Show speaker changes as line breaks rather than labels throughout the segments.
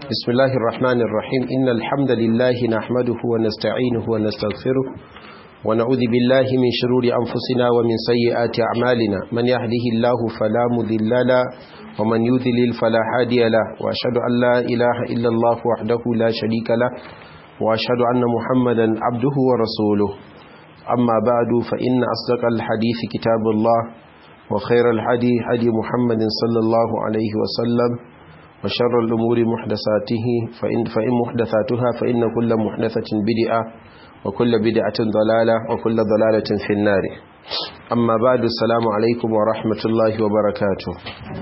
بسم الله الرحمن الرحيم إن الحمد لله نحمده ونستعينه ونستغفره ونعوذ بالله من شرور أنفسنا ومن سيئات أعمالنا من يهده الله فلا مذل له ومن يذلل فلا هادي له وأشهد أن لا إله إلا الله وحده لا شريك له وأشهد أن محمدا عبده ورسوله أما بعد فإن أصدق الحديث كتاب الله وخير الحديث هدي محمد صلى الله عليه وسلم وشر الأمور محدثاته فإن, فإن محدثاتها فإن كل محدثة بدعة وكل بدعة ضلالة وكل ضلالة في النار أما بعد السلام عليكم ورحمة الله وبركاته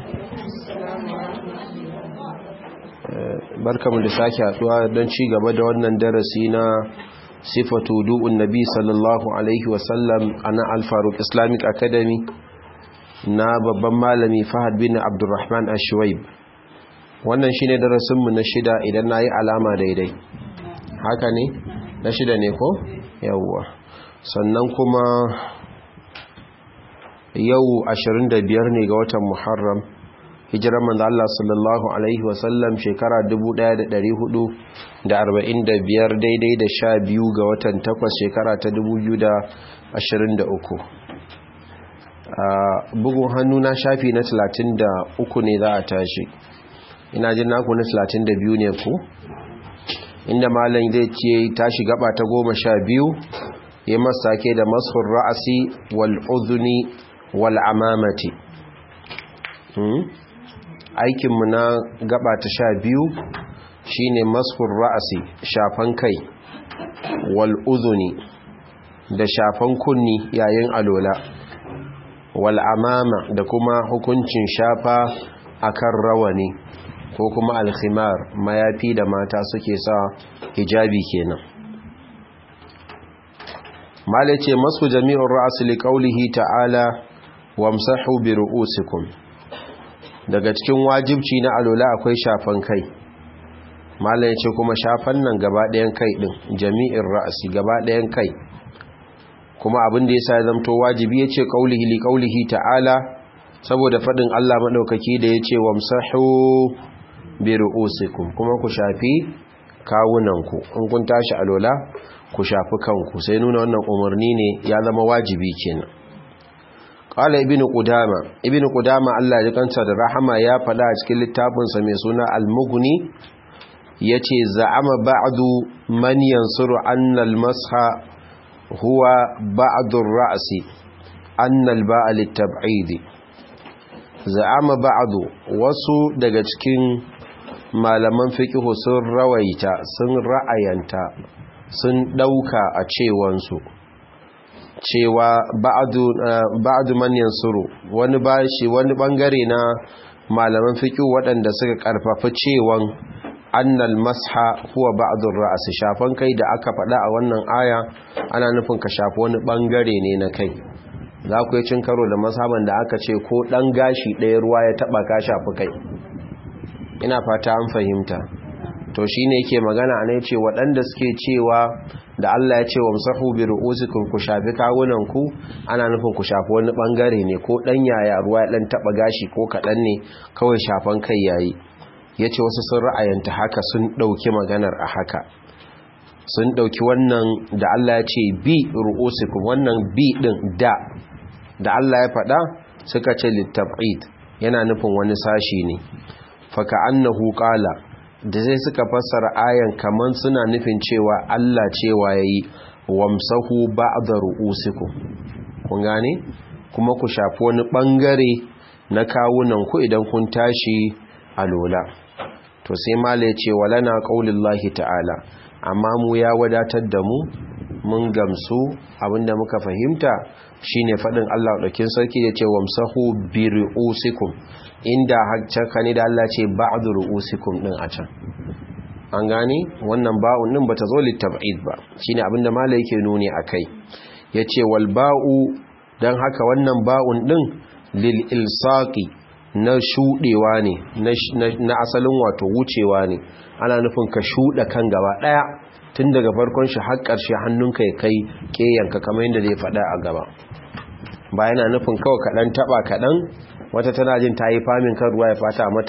barkamu da sake haduwa don ci gaba da wannan darasi na sifatu du'un nabi sallallahu alaihi wasallam a na alfaruk islamic academy na babban malami fahad bin abdurrahman ashwaib wannan shine darasinmu na shida idan na yi alama daidai haka ne na shida ne ko yawwa sannan kuma yau 25 ne ga watan muharram hijirar manzo Allah sallallahu alaihi wasallam shekara 1445 daidai da 12 ga watan 8 shekara ta 2023 bugun hannu na shafi na 33 ne za a tashi ina jin naku na 32 ne ku inda malam zai ce tashi gaba ta 12 ya masake da mashur ra'asi wal udhuni wal amamati aikinmu na gaba ta sha biyu shine mashur ra'asi shafan kai wal udhuni da shafan kunni yayin alola wal amama da kuma hukuncin shafa akan rawani ko kuma alkhimar mayafi da mata suke sa hijabi kenan mala ce masu jami'un ra'asi li qaulihi ta'ala wamsahu bi ru'usikum daga cikin wajibci na alola akwai shafan kai mala ya ce kuma shafan nan gaba ɗayan kai ɗin jami'in ra'asi gaba ɗayan kai kuma abin da ya sa ya zamto wajibi ya ce qaulihi li qaulihi ta'ala saboda faɗin Allah maɗaukaki da ya ce wamsahu bi ru'usikum kuma ku shafi kawunanku in kun tashi alola ku shafi kanku sai nuna wannan umarni ne ya zama wajibi kenan qala ibnu qudama ibnu qudama Allah ya kanta da rahama ya faɗa a cikin littafin sa mai suna al-mughni yace za'ama ba'du man yansuru anna al-masha huwa ba'du ar-ra'si anna al-ba'a lit-tab'id za'ama ba'du wasu daga cikin malaman fikihu sun rawaita sun ra'ayanta sun ɗauka a cewansu cewa ba'adu man yansuru wani bashi wani bangare na malaman fikihu waɗanda suka karfafa cewan annal masha huwa ba'dur ra's shafan kai da aka faɗa a wannan aya ana nufin ka shafi wani bangare ne na kai za ku yi cin karo da masaban da aka ce ko ɗan gashi ɗaya ruwa ya taɓa ka shafi kai ina fata an fahimta to shine yake magana a ce waɗanda suke cewa da Allah ya ce wa musahu bi ru'usikum ku shafi kawunan ku ana nufin ku shafi wani bangare ne ko dan yaya ruwa ya dan taba gashi ko kadan ne kawai shafan kai yayi yace wasu sun ra'ayanta haka sun dauki maganar a haka sun dauki wannan da Allah ya ce bi ru'usikum wannan bi din da da Allah ya faɗa suka ce litab'id yana nufin wani sashi ne faka annahu qala da zai suka fassara ayan kaman suna nufin cewa Allah cewa yayi wamsahu ba'da ru'usikum kun gane kuma ku shafi wani bangare na kawunan ku idan kun tashi alola to sai mala ya ce walana qaulillahi ta'ala amma mu ya wadatar da mu mun gamsu abinda muka fahimta shine fadin Allah daukin sarki ya ce wamsahu bi ru'usikum inda haka ne da Allah ce ba'du ru'usikum din a can an gane wannan ba'un din bata zo litab'id ba shine abinda malai yake nuni akai yace wal ba'u dan haka wannan ba'un din lil ilsaqi na shudewa ne na asalin wato wucewa ne ana nufin ka shuda kan gaba daya tun daga farkon shi har ƙarshe hannunka ya kai keyanka kamar yadda zai faɗa a gaba ba yana nufin kawai kaɗan taɓa kaɗan wata tana jin ta yi famin kan ruwa ya fata mata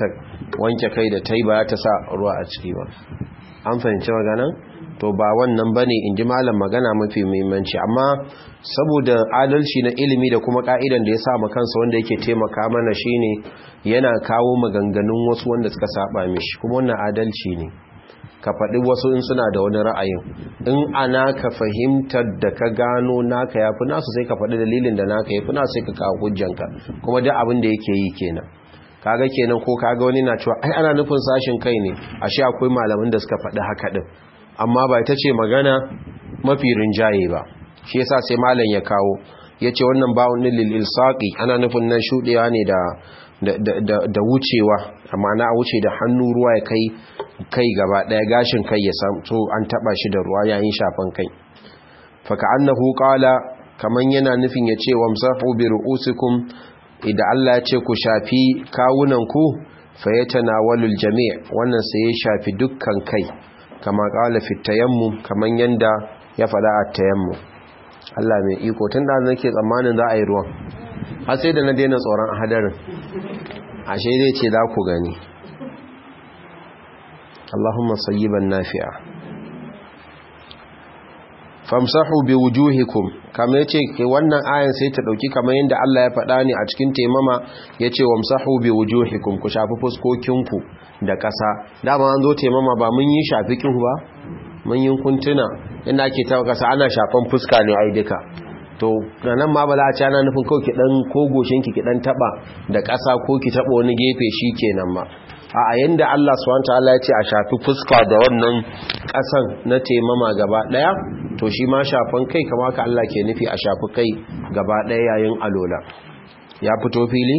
wanke kai da ta yi ba ta sa ruwa a ciki ba an fahimci magana to ba wannan ba ne in ji malam magana mafi muhimmanci amma saboda adalci na ilimi da kuma ka'idan da ya sa kansa wanda yake taimaka mana shine yana kawo maganganun wasu wanda suka saba mishi kuma wannan adalci ne ka faɗi wasu in suna da wani ra'ayin in ana ka fahimtar da ka gano naka ya fi nasu sai ka faɗi dalilin da naka ya fi nasu sai ka kawo hujjanka kuma duk abin da yake yi kenan kaga kenan ko kaga wani na cewa ai ana nufin sashin kai ne ashe akwai malaman da suka faɗi haka din amma ba ita ce magana mafi rinjaye ba shi yasa sai malam ya kawo yace wannan ba'un lil ilsaqi ana nufin nan shudewa ne da da wucewa amma na wuce da hannu ruwa ya kai kai gaba daya gashin kai ya so an taba shi da ruwa yayin shafan kai faka annahu qala kaman yana nufin ya ce wamsahu bi ru'usikum idan Allah ya ce ku shafi kawunan ku fayatanawalul jami' wannan sai ya shafi dukkan kai kama qala fi tayammum kaman yanda ya fada a tayammum Allah mai iko tun da nake tsammanin za a yi ruwan har sai da na daina tsoron hadarin ashe zai ce za ku gani Allahumma sayyiban nafi'a famsahu bi wujuhikum kamar yace ke wannan ayan sai ta dauki kamar yanda Allah ya faɗa ni a cikin taimama yace wamsahu bi wujuhikum ku shafi fuskokinku da ƙasa dama an zo taimama ba mun yi shafi kin ba mun yi kuntuna inda ake ta ƙasa ana shafan fuska ne ai duka to nan ma ba za a ci ana nufin kawai ki dan kogoshinki ki dan taba da ƙasa ko ki taba wani gefe shi kenan ma a yanda Allah subhanahu wataala ya ce a shafi fuska da wannan ƙasan na taimama gaba daya to shi ma shafan kai kama ka Allah ke nufi a shafi kai gaba daya yayin alola ya fito fili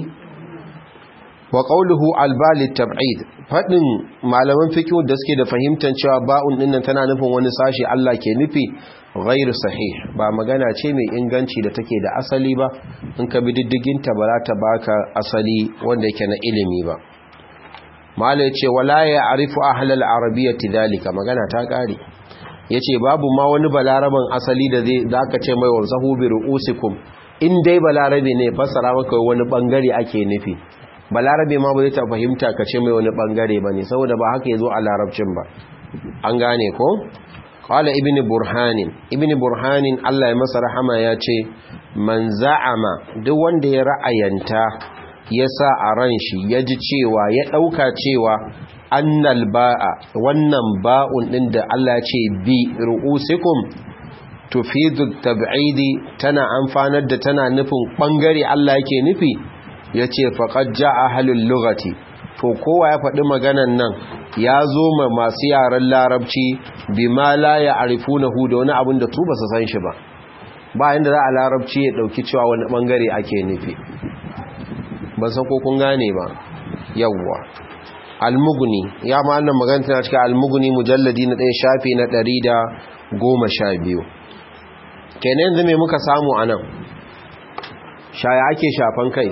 wa qawluhu albali tab'id fadin malaman fiqh da suke da fahimtar cewa ba'un dinnan tana nufin wani sashi Allah ke nufi ghairu sahih ba magana ce mai inganci da take da asali ba in ka bi diddigin ta ba za ta baka asali wanda yake na ilimi ba malai ce wala ya arifu ahlal arabiyyati dalika magana ta kare yace babu ma wani balaraban asali da zai zaka ce mai wanzahu bi ruusikum in dai balarabe ne fassara maka wani bangare ake nufi balarabe ma ba zai ta fahimta ka ce mai wani bangare bane saboda ba haka yazo a larabcin ba an gane ko qala ibn burhanin ibn burhanin Allah ya masa rahama ya ce man za'ama duk wanda ya ra'ayanta ya sa a ran shi ya ji cewa ya ɗauka cewa annal ba'a wannan ba'un ɗin da Allah ce bi ru'usikum tufidu tab'idi tana amfanar da tana nufin ɓangare Allah yake nufi ya ce faƙad ja'a halin lugati to kowa ya faɗi maganan nan ya zo ma masu yaren larabci bi ma la ya arifu na hu da wani abin da su ba su san shi ba ba inda za a larabci ya ɗauki cewa wani ɓangare ake nufi ban san ko kun gane ba yawwa almuguni ya ma'annan magana tana cikin almuguni mujalladi na ɗaya shafi na ɗari da goma sha biyu kenan yanzu mai muka samu a nan shaya ake shafan kai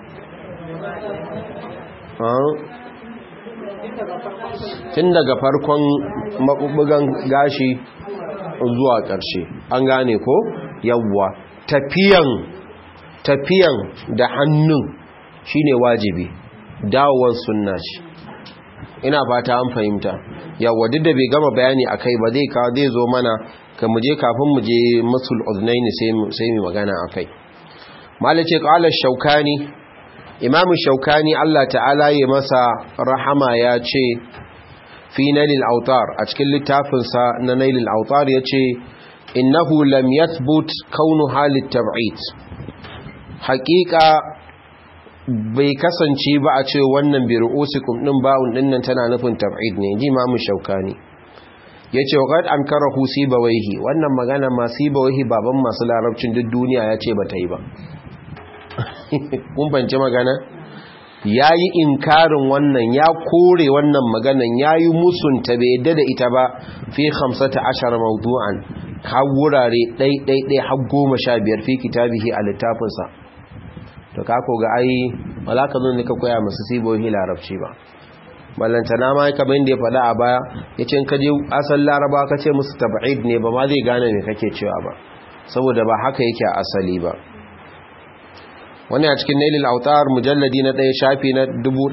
tun daga farkon maɓuɓɓugan gashi zuwa ƙarshe an gane ko yawwa tafiyan tafiyan da hannun shine wajibi dawowar sunna ce ina fata an fahimta yawa duk da bai gama bayani akai ba zai kawo zai zo mana ka muje kafin muje masul uznaini sai mu magana akai malace qala shaukani imamu shaukani Allah ta'ala ya masa rahama ya ce fi nailil autar a cikin littafinsa na nailil autar ya ce innahu lam yathbut kaunu halit tab'id haƙiƙa bai kasance ba a ce wannan bi ru'usikum din ba'un dinnan tana nufin tab'id ne ji imamu shaukani yace waqad ankarahu sibawaihi wannan magana ma sibawaihi baban masu larabcin duk duniya yace bata yi ba kun bance magana yayi inkarin wannan ya kore wannan maganan yayi musunta bai yadda da ita ba fi 15 mawdu'an har wurare ɗai ɗai ɗai har goma sha biyar fi kitabihi a littafinsa to kako ga ai wala ka zo ne ka koya masu sibohi larabci ba ballantana ma kamar yadda ya faɗa a baya ya ce ka je asal laraba ka ce musu tab'id ne ba ma zai gane ne kake cewa ba saboda ba haka yake a asali ba wani a cikin nailil autar mujalladi na ɗaya shafi na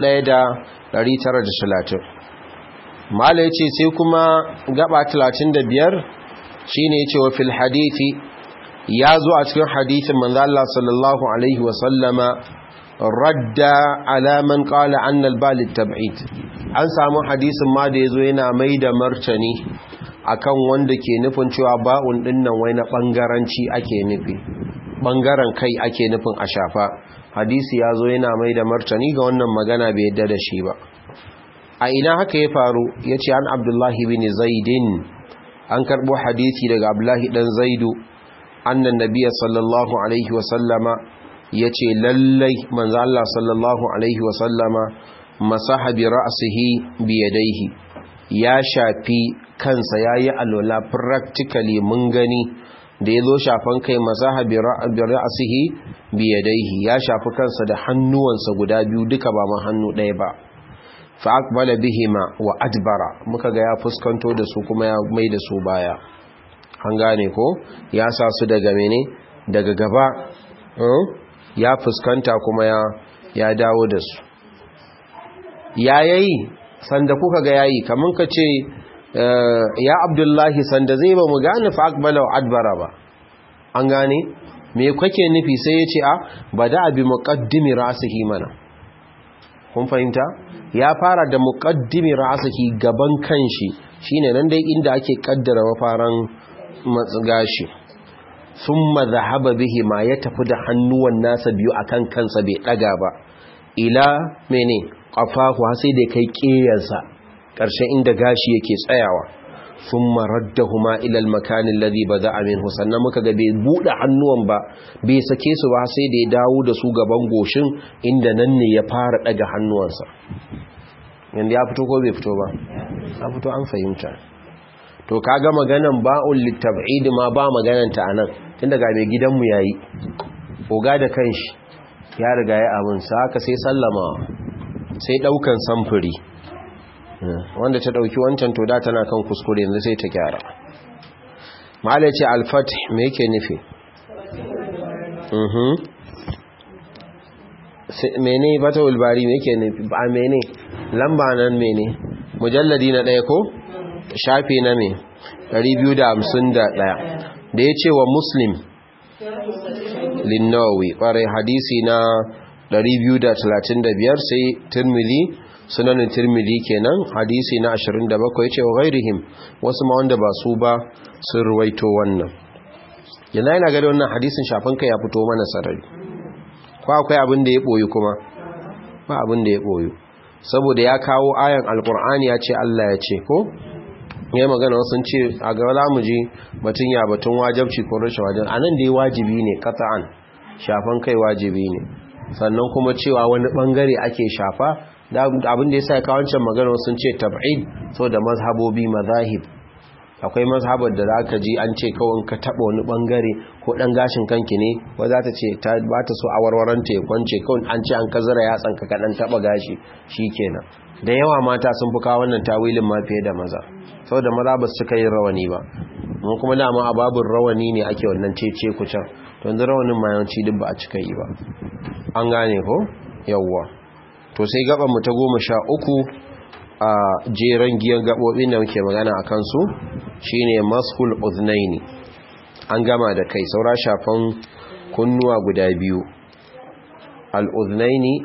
1930 mala ya ce sai kuma gaba 35 shine ya ce wa fil hadithi ya zo a cikin hadithin manzo Allah sallallahu alaihi wasallama radda alaman qala anna al-bal tab'id an samu hadisin ma da yazo yana mai da martani akan wanda ke nufin cewa ba'un dinnan wai na bangaranci ake nufi bangaren kai ake nufin a shafa hadisi yazo yana mai da martani ga wannan magana bai yadda da shi ba a ina haka ya faru yace an abdullahi bin zaidin an karbo hadisi daga abdullahi dan zaidu annan nabiyya sallallahu alaihi wa sallama ya ce lallai manzo Allah sallallahu Alaihi wasallama masaha bi ra'asihi biyadaihi ya shafi kansa ya yi alola practically mun gani da ya zo shafan kai masaha bi ra'asihi biyadaihi ya shafi kansa da hannuwansa guda biyu duka ba ma hannu ɗaya ba fa'aqbala bihima wa adbara muka ga ya fuskanto da su kuma ya mai da su baya an gane ko ya sa su daga mene daga gaba ya fuskanta kuma ya ya dawo da su ya yayi sanda kuka ga yayi kaman ka ce ya abdullahi sanda zai ba mu gane fa aqbala wa adbara ba an gane me kake nufi sai ya ce a bada bi muqaddimi ra'sihi mana kun fahimta ya fara da muqaddimi ra'sihi gaban kanshi shine nan dai inda ake kaddara mafaran gashi sun mazahaba bihi ma ya tafi da hannuwan nasa biyu akan kansa bai daga ba ila mene ƙafafu sai da kai ƙeyarsa ƙarshen inda gashi yake tsayawa sun maradda huma ilal makanin ladi ba za a min sannan muka ga bai buɗe hannuwan ba bai sake su ba sai da ya dawo da su gaban goshin inda nan ne ya fara ɗaga hannuwansa yadda ya fito ko bai fito ba ya fito an fahimta to kaga maganan ba'ul litab'id ma ba maganan ta anan tun daga mai gidanmu yayi oga da kanshi ya riga ya abun sa haka sai sallama sai daukan samfuri wanda ta dauki wancan to da tana kan kuskure yanzu sai ta gyara malai ce al-fath me yake nufi mhm mene batawul bari me yake nufi ba mene lamba nan mene mujalladi na daya ko shafi na me 251 da ya ce wa muslim linnawi ƙwarai hadisi na 235 sai turmili sunanin turmili kenan hadisi na 27 ya ce wa gairihim wasu ma wanda ba su ba sun ruwaito wannan yana yana gada wannan hadisin shafin kai ya fito mana sarari ko akwai abin da ya ɓoyi kuma ba abin da ya ɓoyi saboda ya kawo ayan alkur'ani ya ce Allah ya ce ko ya magana wasu ce a ga za mu ji batun ya batun wajabci ko rashin wajen anan da ya wajibi ne kata'an shafan kai wajibi ne sannan kuma cewa wani bangare ake shafa abin da ya sa kawancin magana sun ce tab'id so da mazhabobi mazahib akwai mazhabar da za ka ji an ce kawai ka taɓa wani bangare ko ɗan gashin kanki ne ba za ta ce ba ta so a warwaranta ya kwance kawai an ce an kazara yatsan ka kaɗan taɓa gashi shi kenan da yawa mata sun fi kawo wannan tawilin ma fiye da maza saboda maza ba su cika yin rawani ba mun kuma dama a babin rawani ne ake wannan cece ku can to yanzu rawanin ma yawanci duk ba a cika yi ba an gane ko yawwa to sai gaban mu ta goma sha uku a jeren giyan gabobin da muke magana a kansu shine maskul uznaini an gama da kai saura shafan kunnuwa guda biyu al'uznaini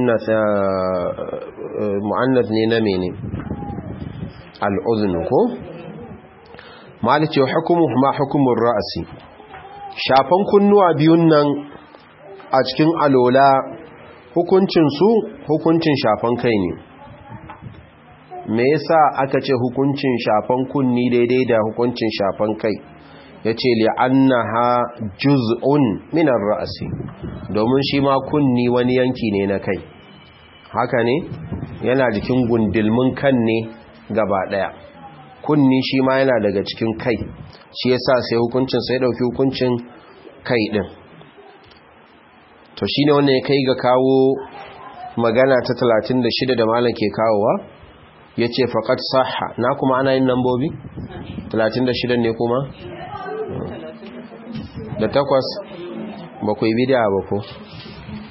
mu'annas ne na mene al'uznu ko malice hukumu ma hukumun ra'asi shafan kunnuwa biyun nan a cikin alola hukuncinsu hukuncin shafan kai ne me yasa aka ce hukuncin shafan kunni daidai da hukuncin shafan kai ya ce li'annaha juz'un minar ra'asi domin shi ma kunni wani yanki ne na kai haka ne yana jikin gundulmin kan ne gaba daya kunni shi ma yana daga cikin kai shi yasa sai hukuncin sai dauki hukuncin kai din to shine wannan ya kai ga kawo magana ta 36 da malam ke kawowa yace faqat sahha na kuma ana yin lambobi 36 ne kuma da takwas bakwai bidiya ba ko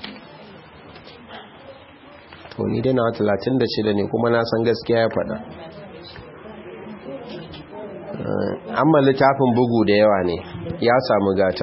to ni dai na 36 ne kuma na san gaskiya ya faɗa amma littafin bugu da yawa ne ya samu gata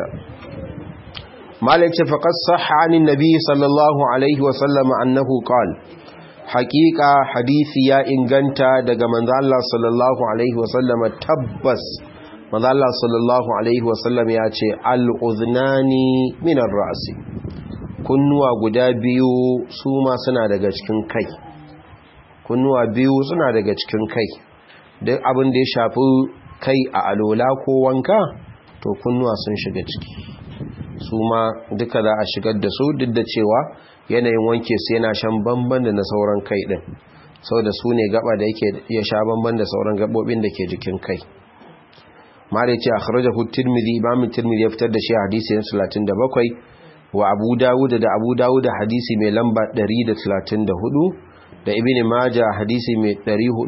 malik ce faqas sahha anin nabi sallallahu alaihi wa sallam annahu qala haqiqa hadisi ya inganta daga manzo Allah sallallahu alaihi wa sallam tabbas manzo Allah sallallahu alaihi wa sallam ya ce al-udhnani min ar-ra'si kunnuwa guda biyu su ma suna daga cikin kai kunnuwa biyu suna daga cikin kai duk abin da ya shafi kai a alola ko wanka to kunnuwa sun shiga ciki su ma duka za a shigar da su duk da cewa yanayin wanke su yana shan bamban da na sauran kai din sau da su ne gaba da yake ya sha bamban da sauran gabobin da ke jikin kai mara ce a kharajahu tirmidhi imamin tirmidhi ya fitar da shi a hadisi na 37 wa abu dawud da abu dawud da hadisi mai lamba 134 da ibn majah hadisi mai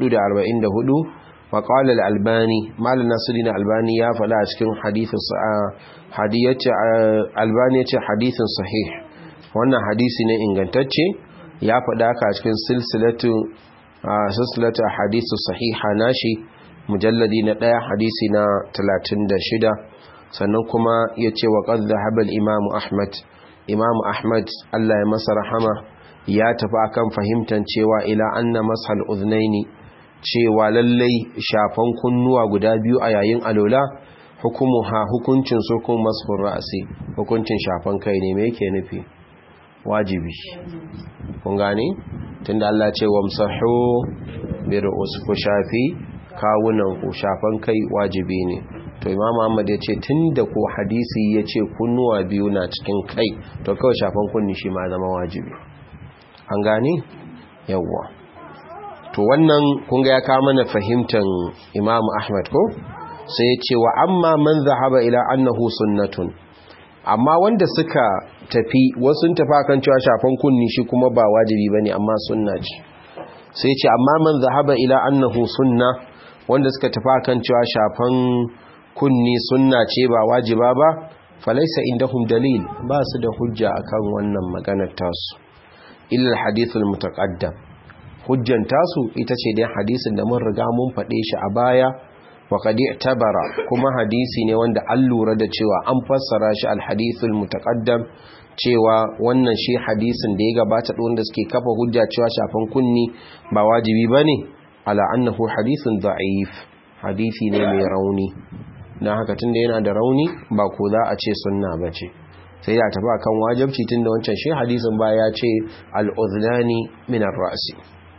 444 wa qala al-albani mal nasirin albani ya fada a cikin hadisin hadiyyace albani yace hadisin sahih wannan hadisi ne ingantacce ya fada haka a cikin silsilatu silsilatu hadisi sahiha nashi mujalladi na 1 hadisi na 36 sannan kuma yace wa qad dhahaba al-imam ahmad imam ahmad Allah ya masa rahama ya tafi akan fahimtar cewa ila anna mashal uznaini cewa lallai shafan kunnuwa guda biyu a yayin alola hukumu ha hukuncin su kuma mashul ra'si hukuncin shafan kai ne me yake nufi wajibi kun gane tunda Allah ce wamsahu bi ru'usikum shafi kawunan ku shafan kai wajibi ne to imam Ahmad ya ce tunda ko hadisi ya ce kunnuwa biyu na cikin kai to kawai shafan kunni shi ma zama wajibi an gane yawwa to wannan kun ga ya kawo mana fahimtar imam Ahmad ko sai ya ce wa amma man zahaba ila annahu sunnatun amma wanda suka tafi wasu tafi akan cewa shafan kunni shi kuma ba wajibi bane amma sunna ce sai ce amma man zahaba ila annahu sunna wanda suka tafi akan cewa shafan kunni sunna ce ba wajiba ba falaisa indahum dalil ba su da hujja akan wannan maganar tasu illa alhadithul mutaqaddam hujjan tasu ita ce dai hadisin da mun riga mun faɗe shi a baya wa qad i'tabara kuma hadisi ne wanda an lura da cewa an fassara shi alhadithul mutaqaddam cewa wannan shi hadisin da ya gabata wanda suke kafa hujja cewa shafan kunni ba wajibi bane ala annahu hadithun da'if hadisi ne mai rauni dan haka tunda yana da rauni ba ko za a ce sunna bace sai ya tafi akan wajibci tunda wancan shi hadisin ba ya ce al-udhnani min ar-ra'si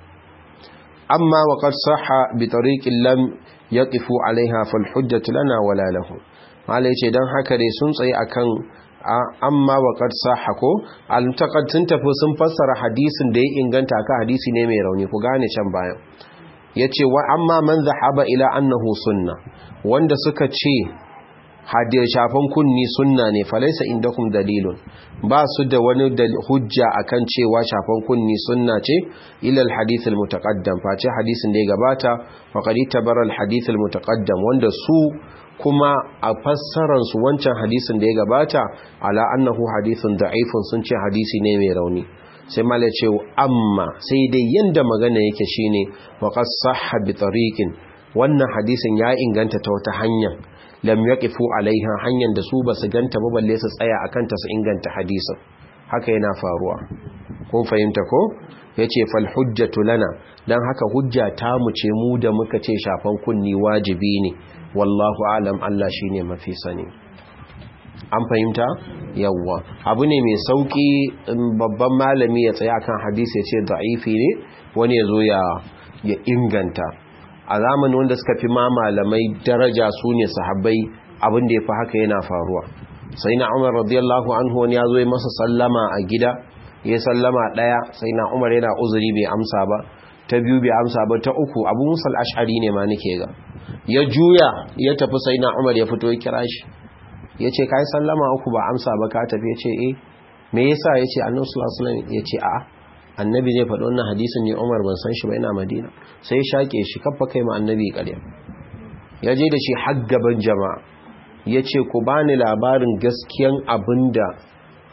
amma wa qad sahha bi tariqin lam yaqifu alaiha fal hujjatu lana wala lahu malai ce dan haka dai sun tsaye akan amma wa qad sahha ko al-taqad sun tafi sun fassara hadisin da ya inganta ka hadisi ne mai rauni ku gane can bayan yace wa amma man zahaba ila annahu sunna wanda suka ce hadiyar shafan kunni sunna ne falaisa indakum dalilun ba su da wani hujja akan cewa shafan kunni sunna ce ila alhadith almutaqaddam face hadisin da ya gabata wa qad tabara alhadith almutaqaddam wanda su kuma a fassarar su wancan hadisin da ya gabata ala annahu hadithun da'ifun sun ce hadisi ne mai rauni sai mala ce amma sai dai yanda magana yake shine wa qad sahha bi tariqin wannan hadisin ya inganta ta wata hanya lam yaqifu alaiha hanyar da su basu ganta ba balle su tsaya akan ta su inganta hadisin haka yana faruwa kun fahimta ko yace fal hujjatu lana dan haka hujja ta mu ce mu da muka ce shafan kunni wajibi ne wallahu alam Allah shine mafi sani an fahimta yawwa abu ne mai sauki babban malami ya tsaya kan hadisi ya ce da'ifi ne wani ya zo ya inganta a zamanin wanda suka fi ma malamai daraja su ne sahabbai abin da ya fi haka yana faruwa sai na umar radiyallahu anhu wani ya zo ya masa sallama a gida ya sallama ɗaya sai na umar yana uzuri bai amsa ba ta biyu bai amsa ba ta uku abu musal ash'ari ne ma nake ga ya juya ya tafi sai na umar ya fito ya kira shi ya ce kai sallama uku ba amsa ba ka tafi ya ce eh me yasa ya ce annabi sallallahu alaihi wasallam ya ce a'a annabi zai faɗi wannan hadisin ne umar ban san shi ba ina madina sai ya shaƙe shi kafa kai ma annabi ƙarya ya je da shi har gaban jama'a ya ce ku bani labarin gaskiyan abin da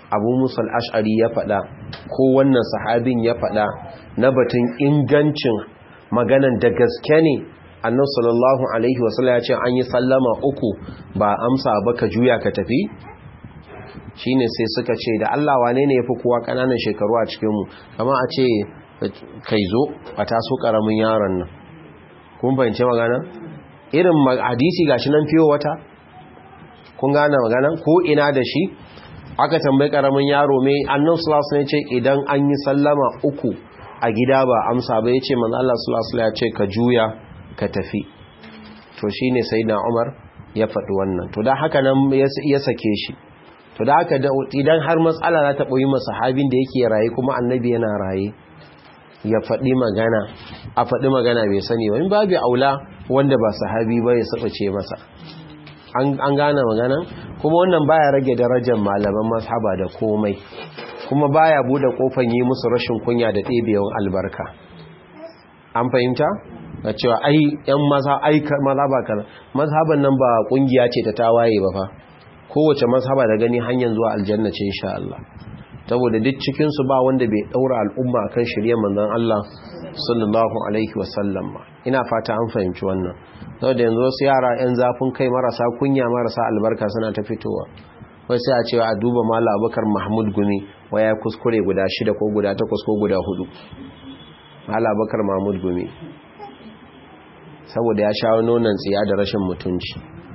abu musal ash'ari ya faɗa ko wannan sahabin ya faɗa na batun ingancin maganan da gaske ne annan sallallahu alaihi wasallam ya ce an yi sallama uku ba amsa ba ka juya ka tafi shine sai suka ce da Allah wane ne yafi kowa kananan shekaru a cikin mu kama a ce kai zo a taso karamin yaron nan kun fahimci magana irin hadisi gashi nan fiyo wata kun gane magana ko ina da shi aka tambayi karamin yaro mai annan sulasu ne ce idan an yi sallama uku a gida ba amsa ba ya ce manzo Allah sulasu ya ce ka juya ka tafi to shine sayyidina Umar ya faɗi wannan to da haka nan ya sake shi to da haka idan har matsala za ta ɓoyi masa sahabin da yake raye kuma annabi yana raye ya faɗi magana a faɗi magana bai sani ba in babu aula wanda ba sahabi ba ya sabace masa an gane magana kuma wannan baya rage darajar malaman mazhaba da komai kuma baya bude kofan yi musu rashin kunya da ɗebewan albarka an fahimta da cewa ai yan maza ai mazhaba kaza mazhaban nan ba kungiya ce ta tawaye ba fa kowace mazhaba da gani hanyar zuwa aljanna ce insha Allah saboda duk cikin su ba wanda bai daura al'umma akan shirye manzon Allah sallallahu alaihi wasallam ba ina fata an fahimci wannan saboda yanzu wasu yara yan zafin kai marasa kunya marasa albarka suna ta fitowa wai sai a cewa a duba mala abubakar mahmud gumi waya kuskure guda shida ko guda takwas ko guda hudu mala abubakar mahmud gumi saboda ya sha nonon tsiya da rashin mutunci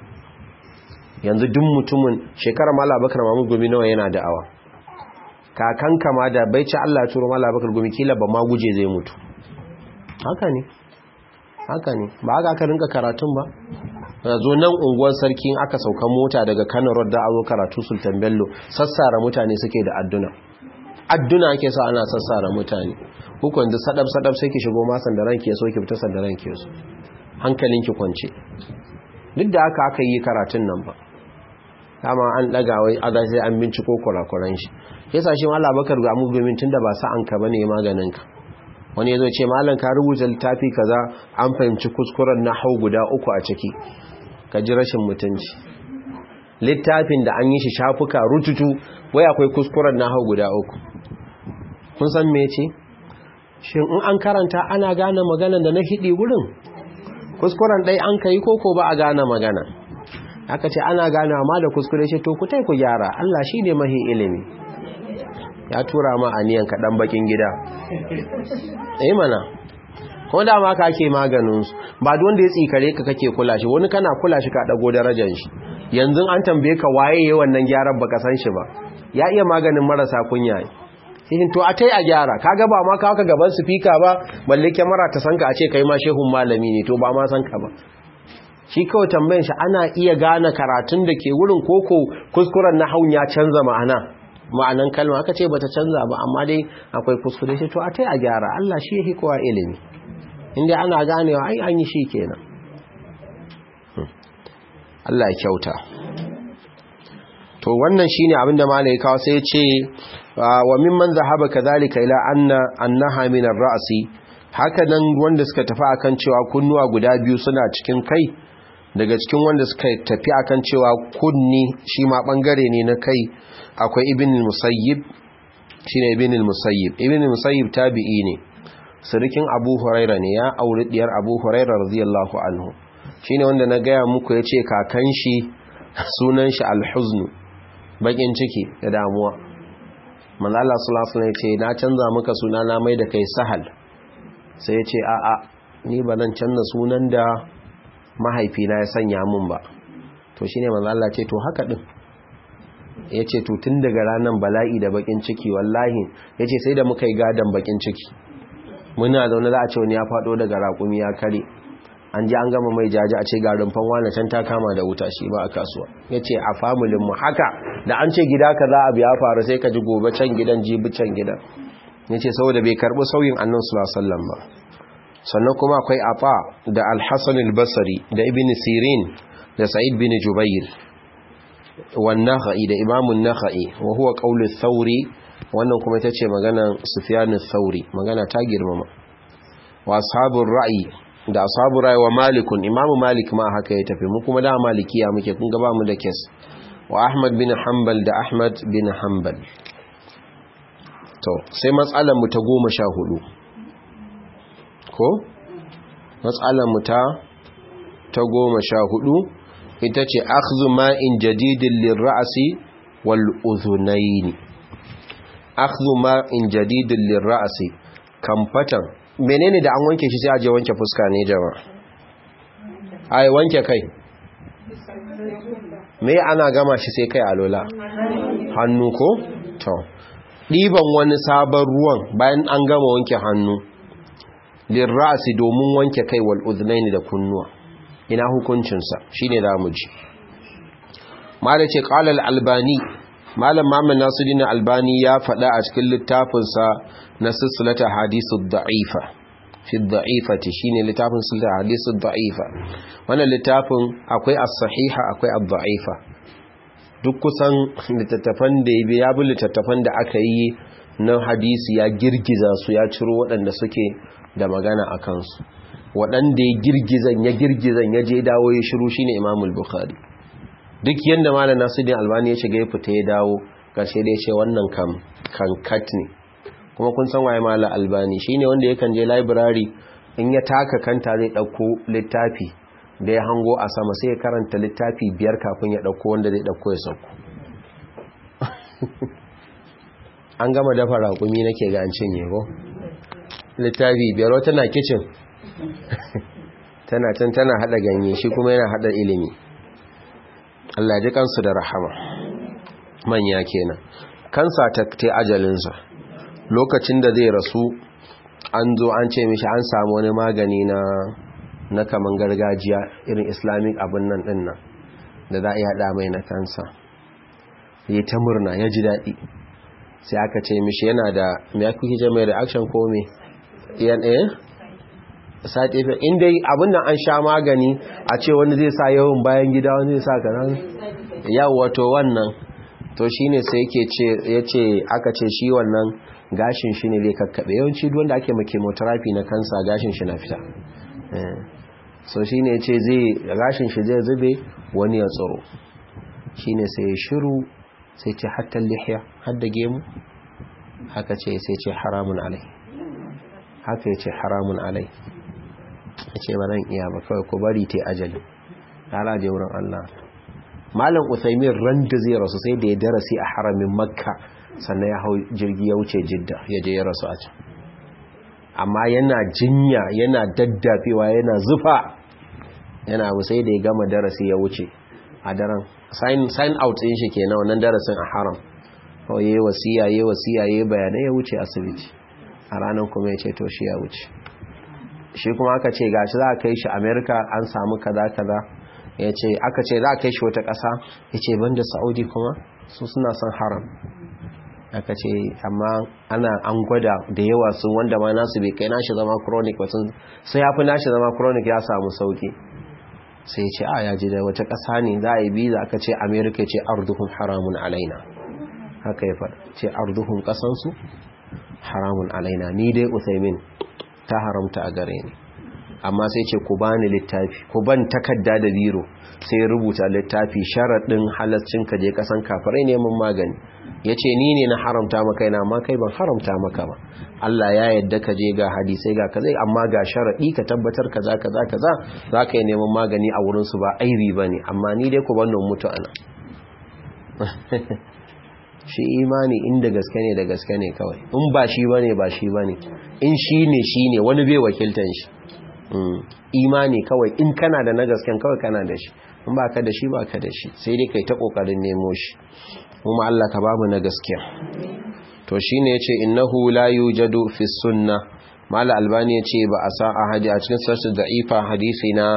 yanzu duk mutumin shekarar mala abubakar mahmud gumi nawa yana da'awa kakan kama da bai ci allah turo mala abubakar gumi kila ba ma guje zai mutu haka ne haka ne ba haka aka rinka karatun ba zo nan unguwar sarki aka sauka mota daga kano rodda a zo karatu sultan bello sassara mutane suke da adduna adduna ake sa ana sassara mutane hukun da sadab sadab sai ki shigo ma sandaran ki so ki fita sandaran ki so hankalin ki kwance duk da haka aka yi karatun nan ba dama an daga wai aga sai an binciko kurakuran shi yasa shi mallam bakar ga mu domin tunda ba sa an ka bane maganin ka wani yazo ce mallam ka rubuta littafi kaza an fahimci kuskuren nahwu guda uku a ciki ka ji rashin mutunci littafin da an yi shi shafuka rututu wai akwai kuskuren nahwu guda uku kun san me ce shin in an karanta ana gane magana da na hidi gurin kuskuren dai an kai koko ba a gane magana aka ce ana gane amma da kuskure shi to ku tai ku gyara Allah shine mahi ilimi ya tura ma aniyan kaɗan bakin gida eh mana ko da ma ka ake maganin su ba da wanda ya tsikare ka kake kula shi wani kana kula shi ka dago darajar shi yanzu an tambaye ka waye yayin wannan gyaran baka san shi ba ya iya maganin marasa kunya ne to a tai a gyara kaga ba ma kawo ka gaban speaker ba balle kyamara ta sanka a ce kai ma shehun malami ne to ba ma san ka ba shi kawai tambayin shi ana iya gane karatun da ke wurin koko kuskuren na haun ya canza ma'ana ma'anan kalma aka ce bata canza ba amma dai akwai kuskure shi to a tai a gyara Allah shi yake kowa ilimi inda ana ganewa ai an yi shi kenan Allah ya kyauta to wannan shine abinda malai kawo sai ya ce wa mimman zahaba kadhalika ila anna annaha min ar-ra'si haka nan wanda suka tafi akan cewa kunnuwa guda biyu suna cikin kai daga cikin wanda suka tafi akan cewa kunni shi ma bangare ne na kai akwai ibn al-musayyib shine ibn al-musayyib ibn al-musayyib tabi'i ne sirikin abu huraira ne ya auri diyar abu huraira radiyallahu anhu shine wanda na gaya muku yace kakan shi sunan shi al-huzn bakin ciki da damuwa manzo Allah sallallahu alaihi wasallam yace na canza maka suna na mai da kai sahal sai yace a a ni ba zan canza sunan da mahaifina ya sanya mun ba to shine manzo Allah ce to haka din yace to tun daga ranan bala'i da bakin ciki wallahi yace sai da muka yi gadan bakin ciki muna zaune za a ce wani ya fado daga raƙumi ya kare an ji an gama mai jaji a ce ga rumfan wani can ta kama da wuta shi ba a kasuwa yace a familin mu haka da an ce gida kaza abu ya faru sai ka ji gobe can gidan jibi can gidan yace saboda bai karbi sauyin annabi sallallahu alaihi wasallam ba sannan kuma akwai afa da al-hasan al-basri da ibn sirin da sa'id bin jubair wa nakhai da imam an-nakhai wa huwa qawl ath-thawri wannan kuma ita ce maganar sufyan ath-thawri magana ta girmama wa ashabur ra'i da ashabur ra'i wa malikun imam malik ma haka ya tafi mu kuma da malikiya muke kun ga ba mu da kes wa ahmad bin hanbal da ahmad bin hanbal to sai matsalar mu ta goma sha hudu ko matsalar mu ta ta goma sha hudu ita ce akhzu ma'in jadidin lirra'asi wal udhunayn akhzu ma'in jadidin lirra'asi kamfatan menene da an wanke shi sai aje wanke fuska ne jama'a ai wanke kai me ana gama shi sai kai alola hannu ko to ɗiban wani sabon ruwan bayan an gama wanke hannu lirrasi domin wanke kai wal udhnaini da kunnuwa ina hukuncinsa shine da mu ji mala ce qala albani malam Muhammad Nasiruddin Albani ya faɗa a cikin littafinsa na silsilata hadithu da'ifa fi da'ifati shine littafin silsilata hadithu da'ifa wannan littafin akwai as-sahiha akwai ad-da'ifa duk kusan littattafan da ya bi littattafan da aka yi na hadisi ya girgiza su ya ciro waɗanda suke da magana a kansu waɗanda ya girgizan ya girgizan ya je dawo ya shiru shine imamul bukhari duk yadda malam nasiruddin albani ya shiga ya fita ya dawo ƙarshe da ya ce wannan kam kankat ne kuma kun san waye malam albani shine wanda yakan je library in ya taka kanta zai ɗauko littafi da ya hango a sama sai ya karanta littafi biyar kafin ya ɗauko wanda zai ɗauko ya sauko an gama dafa raƙumi nake ga an cinye ko littafi biyar wata na kicin tana can tana haɗa ganye shi kuma yana haɗa ilimi Allah ji kansu da rahama manya kenan kansa ta te ajalinsa lokacin da zai rasu an zo an ce mishi an samu wani magani na na kaman gargajiya irin islamic abin nan din nan da za a yi haɗa mai na kansa ya ta murna ya ji daɗi sai aka ce mishi yana da mai aka kuke mai reaction ko me yan eh side effect inda abin nan an sha magani a ce wani zai sa yawan bayan gida wani zai sa kanan yawa to wannan to shine sai yake ce yace aka ce shi wannan gashin shi ne zai kakkabe yawanci duk wanda ake ma chemotherapy na kansa gashin shi na fita so shine yace zai gashin shi zai zube wani ya tsoro shine sai ya shiru sai ce hatta lihiya hadda gemu haka ce sai ce haramun alai haka yace haramun alai ya ce ba zan iya ba kawai ku bari ta ajali ala je wurin Allah malam usaimin ran da zai rasu sai da ya darasi a haramin makka sannan ya hau jirgi ya wuce jidda ya je ya rasu a can amma yana jinya yana daddafewa yana zufa yana abu sai da ya gama darasi ya wuce a daren sign out din shi kenan wannan darasin a haram kawai yayi wasiya yayi wasiya yayi bayanai ya wuce asibiti a ranar kuma ya ce to shi ya wuce shi kuma aka ce gashi za a kai shi amerika an samu kaza kaza ya ce aka ce za a kai shi wata ƙasa ya ce banda saudi kuma su suna son haram aka ce amma ana an gwada da yawa su wanda ma nasu bai kai nashi zama chronic wasu sai ya fi nashi zama chronic ya samu sauki sai ce a ya ji da wata ƙasa ne za a yi biza aka ce amerika ce arduhun haramun alaina haka ya faɗa ce arduhun ƙasansu haramun alaina ni dai usaimin ta haramta a gare ni amma sai ce ku bani littafi ku ban takarda da biro sai rubuta littafi sharaɗin halaccin ka je kasan kafirai neman magani ya ce ni ne na haramta maka yana amma kai ban haramta maka ba Allah ya yadda ka je ga hadisai ga kaza amma ga sharaɗi ka tabbatar kaza kaza kaza za ka yi neman magani a wurinsu ba aibi ba ne amma ni dai ku ban mutu ana shi imani inda gaske ne da gaske ne kawai in ba shi ba ne ba shi ba ne in shi ne shi ne wani bai wakiltan shi imani kawai in kana da na gasken kawai kana da shi in ba ka da shi ba ka da shi sai dai kai ta kokarin nemo shi kuma Allah ka bamu na gaskiya to shine yace innahu la yujadu fi sunna mala albani yace ba a sa ahadi a cikin sahih da'ifa hadisi na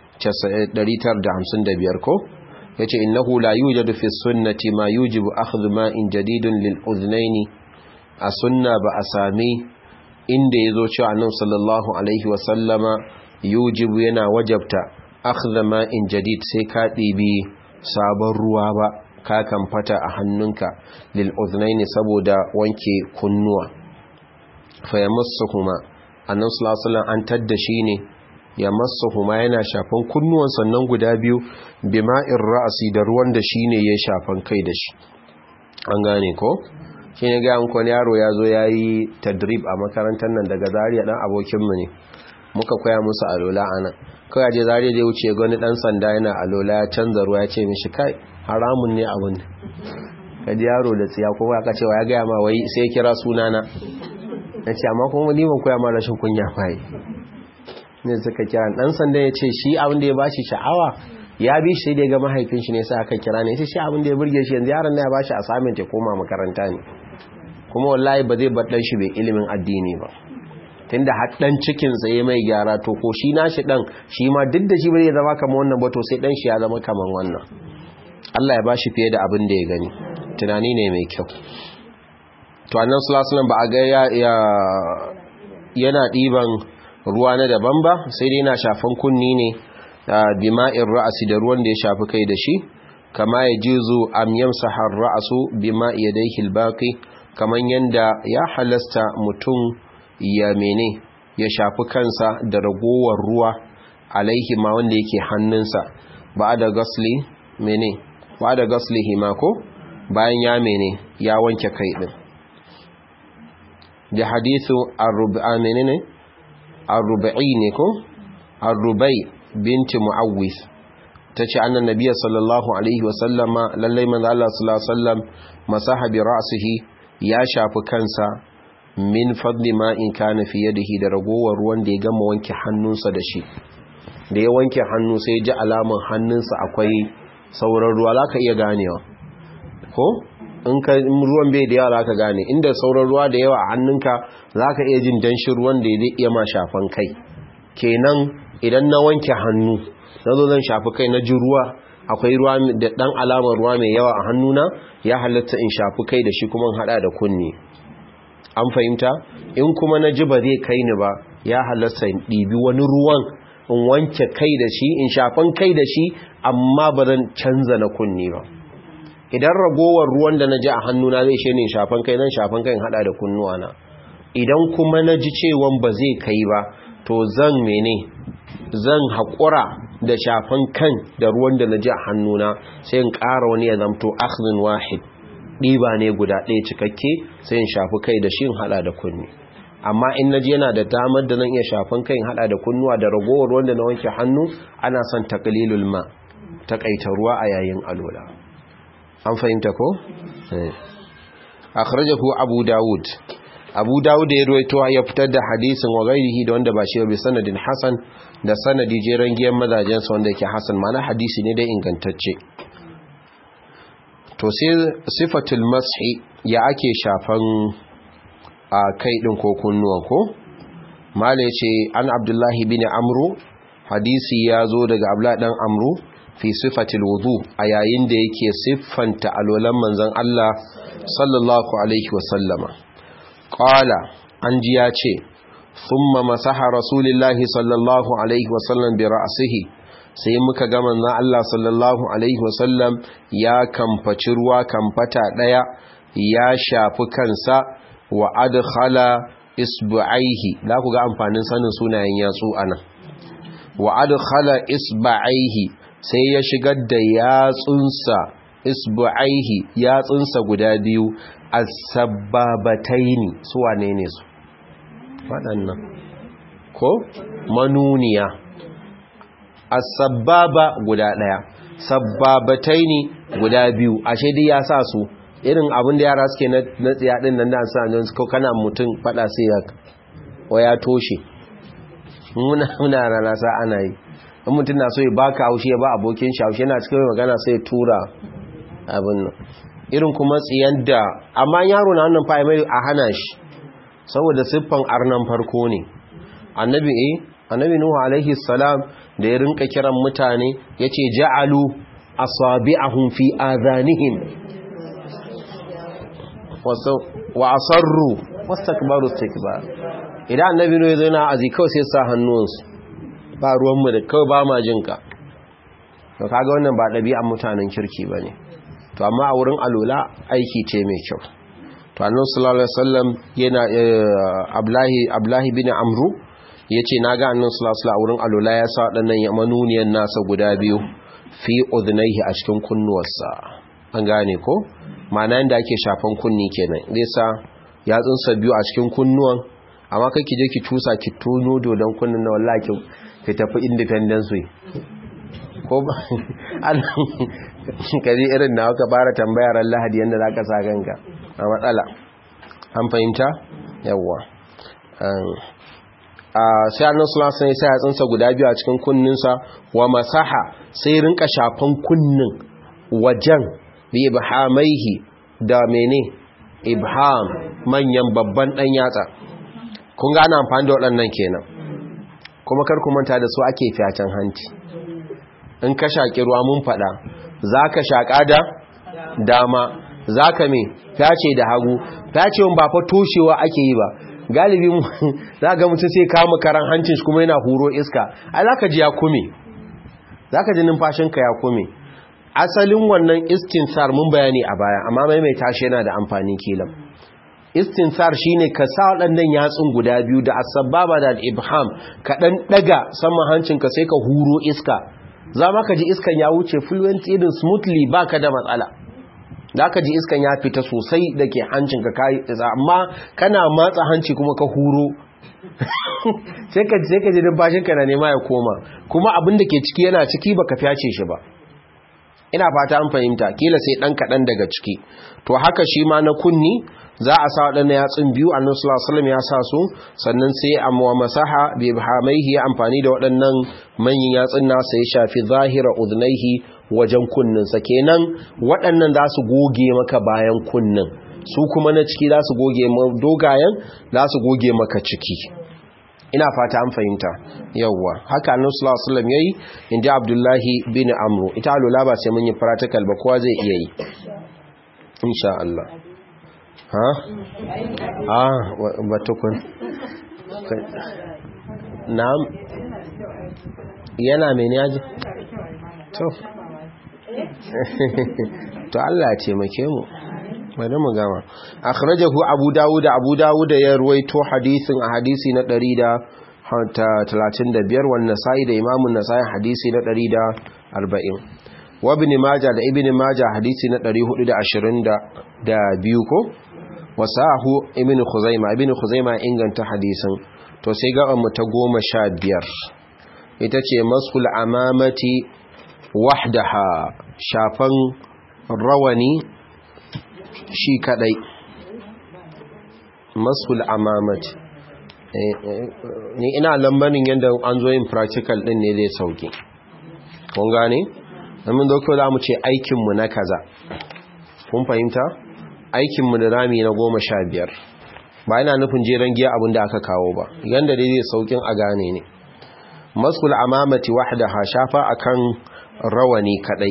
955 ko yace innahu la yujadu fi sunnati ma yujibu akhdhu ma'in jadidun lil udhnayn a sunna ba a sami inda yazo cewa annabi sallallahu alaihi wa sallama yujibu yana wajabta akhdha ma'in jadid sai ka dibi sabon ruwa ba ka kan fata a hannunka lil udhnayn saboda wanke kunnuwa fa yamassuhuma annabi sallallahu alaihi wa sallam an tadda shi ne ya huma yana shafan kunnuwan sannan guda biyu bima'in ra'asi da ruwan da shi ne ya shafan kai da shi an gane ko shi ne ga yankon yaro ya zo ya yi tadrib a makarantar nan daga zariya dan abokinmu ne muka koya musu alola a nan kawai je zariya da wuce gani dan sanda yana alola ya canza ruwa ya ce mishi kai haramun ne abin ka ji yaro da tsiya kuma aka cewa ya gaya ma wai sai ya kira sunana na ce amma kuma ni ban koya ma rashin kunya fayi ne suka kira dan sanda ya ce shi abin da ya bashi sha'awa ya bi shi da ya ga mahaifin shi ne sai aka kira ne sai shi abin da ya burge shi yanzu yaron na ya bashi assignment ya koma makaranta ne kuma wallahi ba zai bar dan shi bai ilimin addini ba tunda har dan cikin sa yayi mai gyara to ko shi nashi dan shi ma duk da shi bai zama kamar wannan ba to sai dan shi ya zama kamar wannan Allah ya bashi fiye da abin da ya gani tunani ne mai kyau to annan sallallahu ba a ga ya yana diban ruwa na daban ba sai dai yana shafan kunni ne bima'in ra'asi da ruwan da ya shafi kai da shi kama ya jizo am yamsaha ra'su bima yadayhi albaqi kaman yanda ya halasta mutum ya mene ya shafi kansa da ragowar ruwa alaihi ma wanda yake hannunsa ba da gasli mene ba da gaslihi ma ko bayan ya mene ya wanke kai din da hadithu ar-rubai menene ar-rubai ne ko ar-rubai binti muawwis tace annan nabiyyi sallallahu alaihi wa sallama lallai manzo Allah sallallahu alaihi wasallam masaha bi ra'sihi ya shafi kansa min fadli ma in kana fi yadihi da ragowar ruwan da ya gama wanke hannunsa da shi da ya wanke hannu sai ya ji alaman hannunsa akwai sauran ruwa zaka iya ganewa ko in ka ruwan bai da yawa zaka gane inda sauran ruwa da yawa a hannunka zaka iya jin danshin ruwan da zai iya ma shafan kai kenan idan na wanke hannu na zo zan shafi kai na ji ruwa akwai ruwa da dan alamar ruwa mai yawa a hannuna ya halatta in shafi kai da shi kuma in hada da kunni an fahimta in kuma na ji ba zai kai ni ba ya halatta in ɗibi wani ruwan in wanke kai da shi in shafan kai da shi amma ba zan canza na kunni ba idan ragowar ruwan da na ji a hannuna zai shi ne shafan kai nan shafan kai in hada da kunnuwana idan kuma na ji cewan ba zai kai ba to zan mene zan haƙura da shafan kan da ruwan da na ji a hannuna sai in ƙara wani ya zamto akhzin wahid ɗiba ne guda ɗaya cikakke sai in shafi kai da shi in haɗa da kunni amma in na ji yana da damar da zan iya shafan kai in haɗa da kunnuwa da ragowar wanda na wanke hannu ana son taƙalilul ma taƙaita ruwa a yayin alola an fahimta ko? akhrajahu abu dawud abu dawud ya ruwaito ya fitar da hadisin wa gairihi da wanda ba shi bi sanadin hasan da sanadi jeren giyan mazajen sa wanda yake hasan mana hadisi ne dai ingantacce to sai sifatul mashi ya ake shafan a kai din ko kunnuwan ko mala yace an abdullahi bin amru hadisi ya zo daga abla dan amru fi sifatil wudu a yayin da yake siffanta alwalan manzon Allah sallallahu alaihi wasallama qala an ji ya ce thumma masaha rasulullahi sallallahu alaihi wasallam bi ra'sihi sai muka ga manzon Allah sallallahu alaihi wasallam ya kamfaci ruwa kamfata daya ya shafi kansa wa adkhala isbu'aihi la ku ga amfanin sanin sunayen yatsu anan wa adkhala isba'aihi sai ya shigar da yatsunsa isbu'aihi yatsunsa guda biyu as-sababataini su wane ne su waɗannan ko manuniya as-sababa guda ɗaya sababataini guda biyu ashe dai ya sa su irin abin da yara suke na tsiya din nan da sa don ko kana mutum fada sai ya waya toshe muna muna rana sa ana yi in mutum na so ya baka haushe ya ba abokin shi haushe yana cikin magana sai ya tura abin nan irin kuma tsiyan da amma yaro na wannan fa mai a hana shi saboda siffan arnan farko ne annabi eh annabi nuhu alaihi salam da ya rinka kiran mutane yace ja'alu asabi'ahum fi adhanihim wa asarru wastakbaru istikbar idan annabi nuhu zai na azi kawai sai sa hannunsu ba ruwan mu da kawai ba ma jinka to kaga wannan ba ɗabi'an mutanen kirki bane to amma a wurin alula aiki ce mai kyau to annabi sallallahu alaihi wasallam yana ablahi ablahi bin amru yace naga annabi sallallahu alaihi wasallam wurin alula ya sa wadannan ya manuniyan nasa guda biyu fi udhnaihi a cikin kunnuwarsa an gane ko ma'ana yanda ake shafan kunni kenan zai sa yatsunsa biyu a cikin kunnuwan amma kai ki je ki tusa ki tono dodon kunnin na wallahi ki tafi independence way ko ba kaji irin na ka fara tambayar lahadi yadda za ka sa ganka a matsala an fahimta yawwa sai annan sulasan ya sai yatsunsa guda biyu a cikin kunninsa wa masaha sai rinka shafan kunnin wajen bi ibhamaihi da mene ibham manyan babban dan yatsa kun ga ana amfani da waɗannan kenan kuma kar ku manta da su ake fiyacen hanci in ka shaƙi ruwa mun faɗa za ka shaƙa da dama za ka me fyace da hagu fyacewan ba fa toshewa ake yi ba galibi za ga mutum sai kama karan hancin shi kuma yana huro iska ai za ka ji ya kume za ka ji numfashinka ya kume asalin wannan istinsar mun bayani a baya amma maimaita shi yana da amfani kilan istinsar shine ka sa waɗannan yatsun guda biyu da asbaba da ibham ka dan daga saman hancinka sai ka huro iska za ma ka ji iskan ya wuce fluent irin smoothly baka da matsala za ka ji iskan ya fita sosai da ke hancinka kayi amma kana matsa hanci kuma ka huro sai ka ji numfashinka na nema ya koma kuma abin da ke ciki yana ciki baka fyace shi ba ina fata an fahimta kila sai dan kaɗan daga ciki to haka shi ma na kunni za a sa waɗanda yatsun biyu annan sulasulam ya sa su sannan sai a masaha bai hamaihi ya amfani da waɗannan manyan yatsun nasa ya shafi zahira udnaihi wajen kunninsa kenan waɗannan za su goge maka bayan kunnin su kuma na ciki za su goge dogayen za su goge maka ciki ina fata an fahimta yawwa haka annabi sallallahu alaihi wasallam yayi inda abdullahi bin amru ita alula ba sai mun yi practical ba kowa zai iya yi insha Allah ha ah batukun na'am yana mene yaji to to Allah ya taimake mu bari mu gama akhrajahu abu dawud abu dawud ya ruwaito hadisin a hadisi na 135 wannan sai da imamun nasai hadisi na 140 wa ibn majah da ibn majah hadisi na 422 ko wasahu ibn khuzaima ibn khuzaima inganta hadisin to sai ga mu ta 15 ita ce masul amamati wahdaha shafan rawani shi kadai masul amamati ni ina lambanin yadda an zo yin practical din ne zai sauki kun gane domin doktor za mu ce aikinmu na kaza kun fahimta aikinmu da rami na goma sha biyar ba yana nufin jeren giya abin da aka kawo ba yadda dai zai saukin a gane ne masul amamati wahdaha shafa akan rawani kadai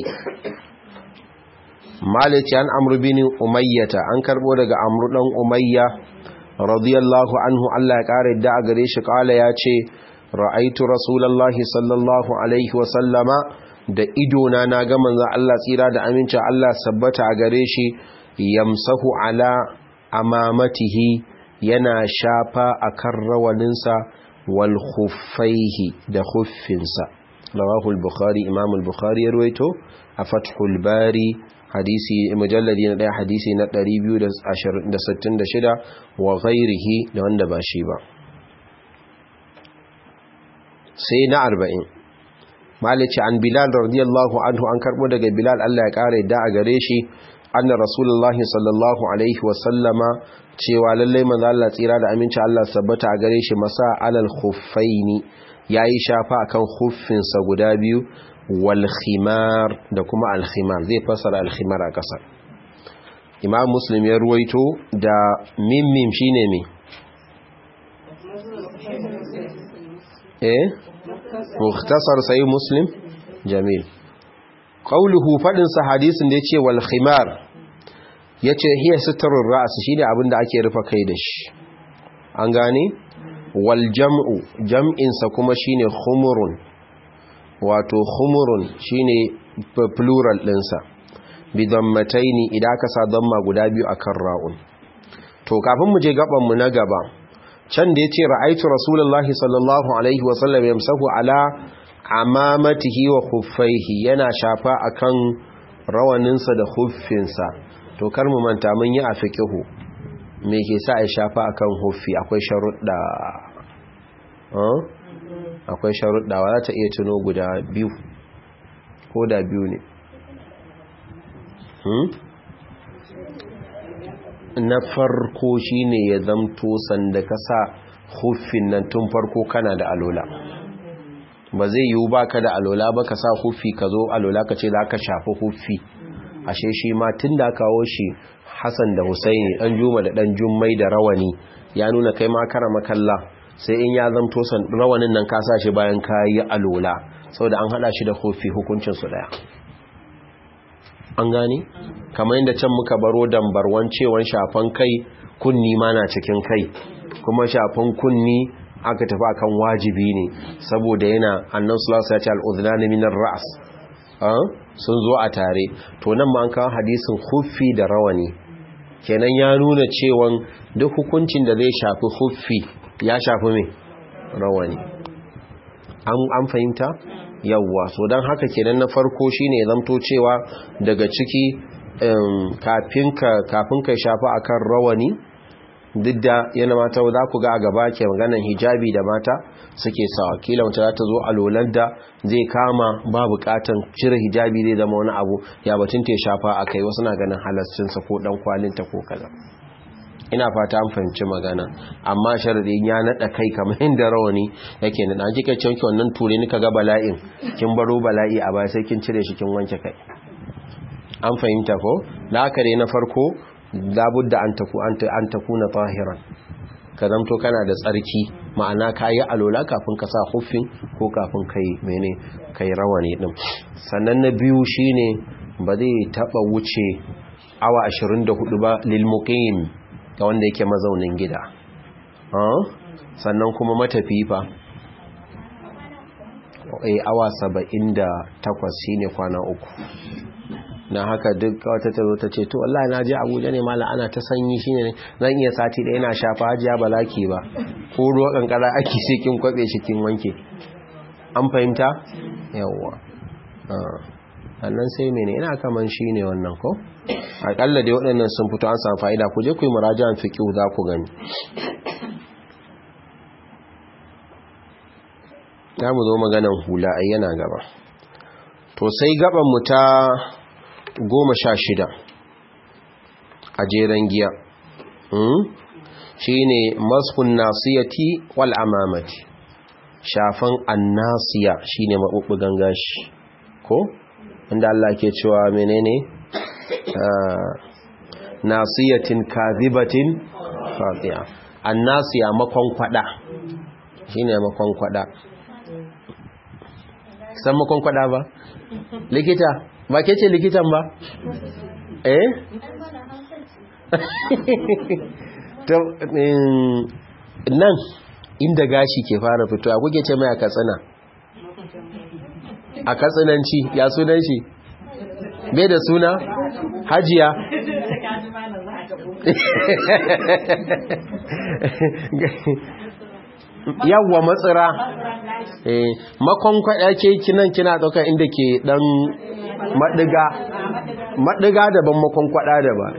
malici an amru bin umayyata an karbo daga amru dan umayya radiyallahu anhu Allah ya kare da a gare shi kala ya ce ra'aitu rasulullahi sallallahu alaihi wa sallama da ido na na ga manzo Allah tsira da aminci Allah sabbata a gare shi yamsahu ala amamatihi yana shafa akan rawaninsa wal khuffaihi da khuffinsa rawahu al-bukhari imam al-bukhari ya ruwaito a fathul bari hadisi mujalladi na daya hadisi na 266 wa ghairihi da wanda ba shi ba sai na 40 malici an bilal radiyallahu anhu an karbo daga bilal Allah ya kare da a gare shi anna rasulullahi sallallahu alaihi wa sallama cewa lallai manzo Allah tsira da aminci Allah sabbata a gare shi masa alal khuffaini yayi shafa akan khuffinsa guda biyu wal khimar da kuma al khimar zai fasara al khimar a kasar imam muslim ya ruwaito da mimmim shine me eh mukhtasar sai muslim jamil qawluhu fadin sa hadisin da yace wal khimar yace hiya sitrul ra's shine abinda ake rufa kai da shi an gane wal jam'u jam'in sa kuma shine khumurun wato khumurun shine plural ɗinsa bi dammataini idan ka sa damma guda biyu akan ra'un to kafin mu je gaban mu na gaba can da yace ra'aitu rasulullahi sallallahu alaihi wasallam yamsahu ala amamatihi wa khuffaihi yana shafa akan rawaninsa da huffinsa to kar mu manta mun yi a fiqihu me ke sa ai shafa akan huffi akwai sharuɗa akwai sharuɗa wa za ta iya tuno guda biyu ko da biyu ne na farko shine ya zamto sanda ka sa huffin nan tun farko kana da alola ba zai yiwu ba ka da alola ba ka sa huffi ka zo alola ka ce za ka shafi huffi ashe shi ma tun da kawo shi hassan da husaini ɗan juma da ɗan jummai da rawani ya nuna kai ma kara makalla sai in ya zamto rawanin nan ka sa shi bayan ka yi alola saboda an haɗa shi da huffi hukuncinsu ɗaya an gane kamar yadda can muka baro dambarwan cewan shafan kai kunni ma na cikin kai kuma shafan kunni aka tafi akan wajibi ne saboda yana annan sulasa ya ce al'udhunani minar ra'as sun zo a tare to nan ma an kawo hadisin huffi da rawani kenan ya nuna cewan duk hukuncin da zai shafi huffi ya shafi mai rawani an fahimta yawwa so don haka kenan na farko shine zamto cewa daga ciki kafin ka shafa akan rawani duk da yana mata za ku ga a gaba ke maganan hijabi da mata suke sawa kila wata za ta zo a lolar da zai kama ba bukatan cire hijabi zai zama wani abu ya batun ta shafa a kai wasu na ganin halascinsa ko dan kwalinta ko kaza ina fata an fahimci magana amma sharadin ya nada kai kamar inda rawani yake nada an kika ce wannan ture ni kaga bala'in kin baro bala'i a baya sai kin cire shi kin wanke kai an fahimta ko da haka dai na farko labudda an taku an takuna tahiran ka zamto kana da tsarki ma'ana kayi alola kafin ka sa huffin ko kafin kai mene kai rawani din sannan na biyu shine ba zai taba wuce awa 24 ba lil muqim ga wanda yake mazaunin gida sannan kuma matafi fa eh awa 78 shine kwana uku na haka duk wata ta zo ta ce to wallahi na je Abuja ne mala ana ta sanyi shine zan iya sati da yana shafa hajiya balaki ba ko ruwa kankara ake sai kin kwabe shi kin wanke an fahimta yawwa sannan sai mene ina kaman shine wannan ko akalla dai waɗannan sun fito an samu fa'ida ku je ku yi murajan fiqh za ku gani za mu zo maganan hula ai yana gaba to sai gaban mu ta goma sha shida a jeren giya shi ne maskun nasiyati wal amamati shafan annasiya shi ne maɓuɓɓugan gashi ko inda Allah ke cewa menene nasiyatin kazibatin fatiya annasiya makon kwada shi ne makon kwada san makon kwada ba likita ba ke ce likitan ba eh nan inda gashi ke fara fito a kuke ce mai a katsina a katsinanci ya sunan shi bai da suna hajiya yawwa matsira makon kwada ke kinan kina ɗaukar inda ke ɗan maɗiga maɗiga daban makon kwada daban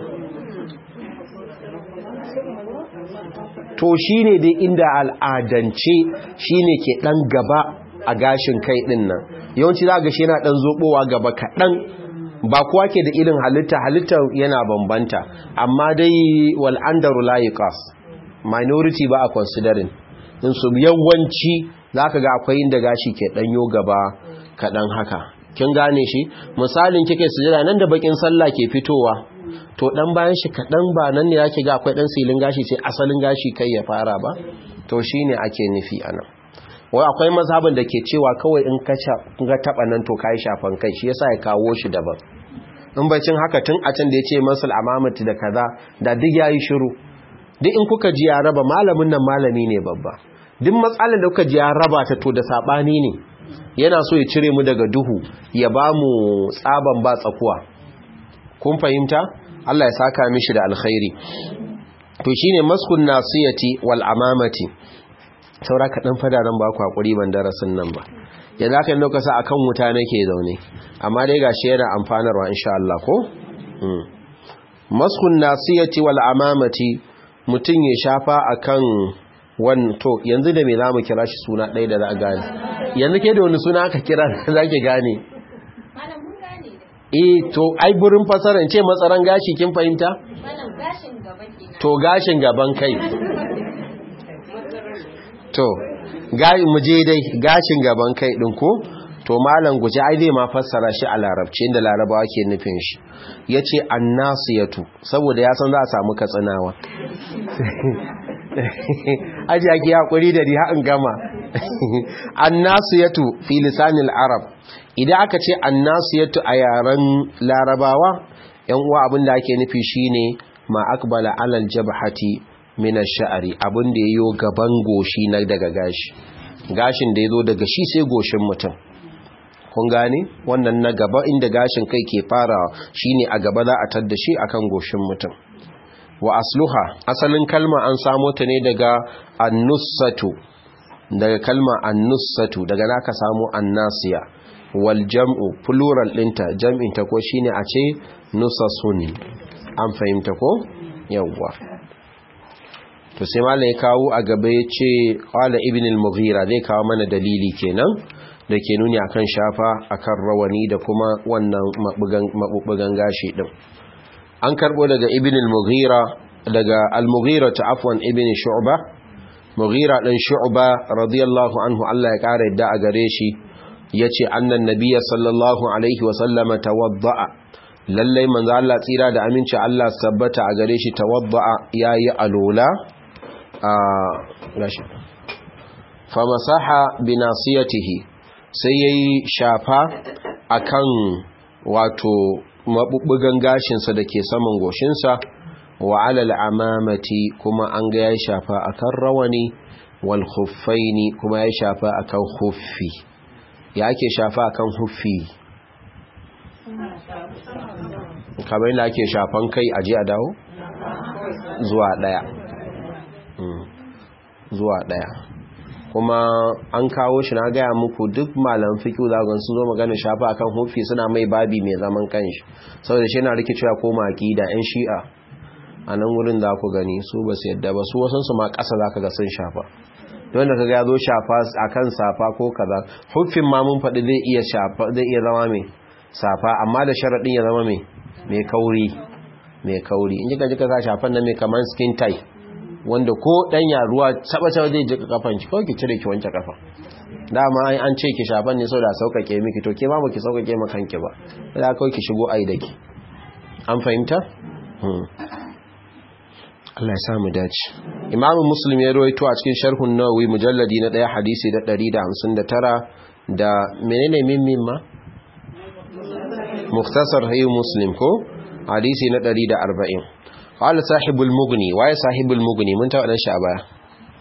to shi ne dai inda al'adance shi ne ke ɗan gaba a gashin kai ɗin nan yawanci za ga shi yana ɗan zoɓowa gaba kaɗan ba kuwa ke da irin halitta halitta yana bambanta amma dai wal'andaru layikas minority ba a considering in su yawanci za ka ga akwai inda gashi ke ɗanyo gaba kaɗan haka kin gane shi misalin kike sujada nan da bakin sallah ke fitowa to dan bayan shi kadan ba nan ne yake ga akwai dan silin gashi sai asalin gashi kai ya fara ba to shine ake nufi anan wai akwai mazhabin da ke cewa kawai in ka ga taba nan to kai shafan kai shi yasa ya kawo shi daban in bacin haka tun a can da yace masul amamati da kaza da duk yayi shiru duk in kuka ji ya raba malamin nan malami ne babba duk matsalar da kuka ji ya raba ta to da sabani ne yana so ya cire mu daga duhu ya ba mu tsaban ba tsakuwa kun fahimta Allah ya saka mishi da alkhairi to shine maskun nasiyati wal amamati saura ka dan fada ran ba ku hakuri ban darasin nan ba yanzu aka yi lokacin akan wuta nake zaune amma dai gashi yana amfanarwa insha Allah ko maskun nasiyati wal amamati mutun ya shafa akan wan to yanzu da me zamu kira shi suna ɗaya da za a gane yanzu ke da wani suna aka kira zaki gane eh to ai burin fasara ce matsaran gashi kin fahimta to gashin gaban kai to gai mu je dai gashin gaban kai din ko to malam guje ai zai ma fassara shi a larabci inda larabawa ke nufin shi yace annasiyatu saboda ya san za a samu katsinawa aji ake hakuri da riha in gama annasiyatu fi lisanil arab idan aka ce annasiyatu a yaren larabawa yan uwa abinda ake nufi shine ma akbala alal jabhati min ash-sha'ri abinda yayo gaban goshi na daga gashi gashin da yazo daga shi sai goshin mutum kun gane wannan na gaba inda gashin kai ke farawa shine a gaba za a tadda shi akan goshin mutum wa asluha asalin kalma an samo ta ne daga annussatu daga kalma annussatu daga naka samo annasiya wal jam'u plural dinta jam'in ta ko shine a ce nusasun an fahimta ko yawwa to sai malai kawo a gaba yace qala ibn al-mughira zai kawo mana dalili kenan da ke nuni akan shafa akan rawani da kuma wannan mabubugan gashi din an karbo daga ibn al-mughira daga al-mughira ta afwan ibn shu'ba mughira dan shu'ba radiyallahu anhu Allah ya kare yadda a gare shi yace annan nabiyya sallallahu alaihi wa sallama tawadda'a lalle manzo Allah tsira da aminci Allah tabbata a gare shi tawadda'a yayi alola a gashi fa masaha bi nasiyatihi sai yayi shafa akan wato mabubbugan gashinsa da ke saman goshinsa wa alal amamati kuma an ga ya shafa akan rawani wal khuffaini kuma ya shafa akan huffi ya ake shafa akan huffi kamar yadda ake shafan kai aje a dawo zuwa daya zuwa daya kuma an kawo shi na gaya muku duk malam fiƙi zagon sun zo magana shafa akan hufi suna mai babi mai zaman kanshi saboda shi na rikicewa ko maki da 'yan shi'a a nan wurin za ku gani su ba su yadda ba su wasansu ma ƙasa za ka ga sun shafa don da ka ga zo shafa akan safa ko kaza hufin ma mun faɗi zai iya shafa zai iya zama mai safa amma da sharaɗin ya zama mai mai kauri mai kauri in jika jika sa shafan nan mai kamar skin tie wanda ko danya ruwa saba-saba zai jika kafan ki kawai ki cire ki wanke kafa dama ai an ce ki shafan ne sau da sauƙaƙe miki to ke ma ba ki sauƙaƙe ma kanki ba da kawai ki shigo ai da ki an fahimta Allah ya samu dace Imam Muslim ya rawaito a cikin Sharhun Nawawi mujalladi na 1 hadisi da 159 da menene mimmin ma Mukhtasar Hayy Muslim ko hadisi na 140 qala sahibul mughni waye sahibul mughni mun ta wadan shi a baya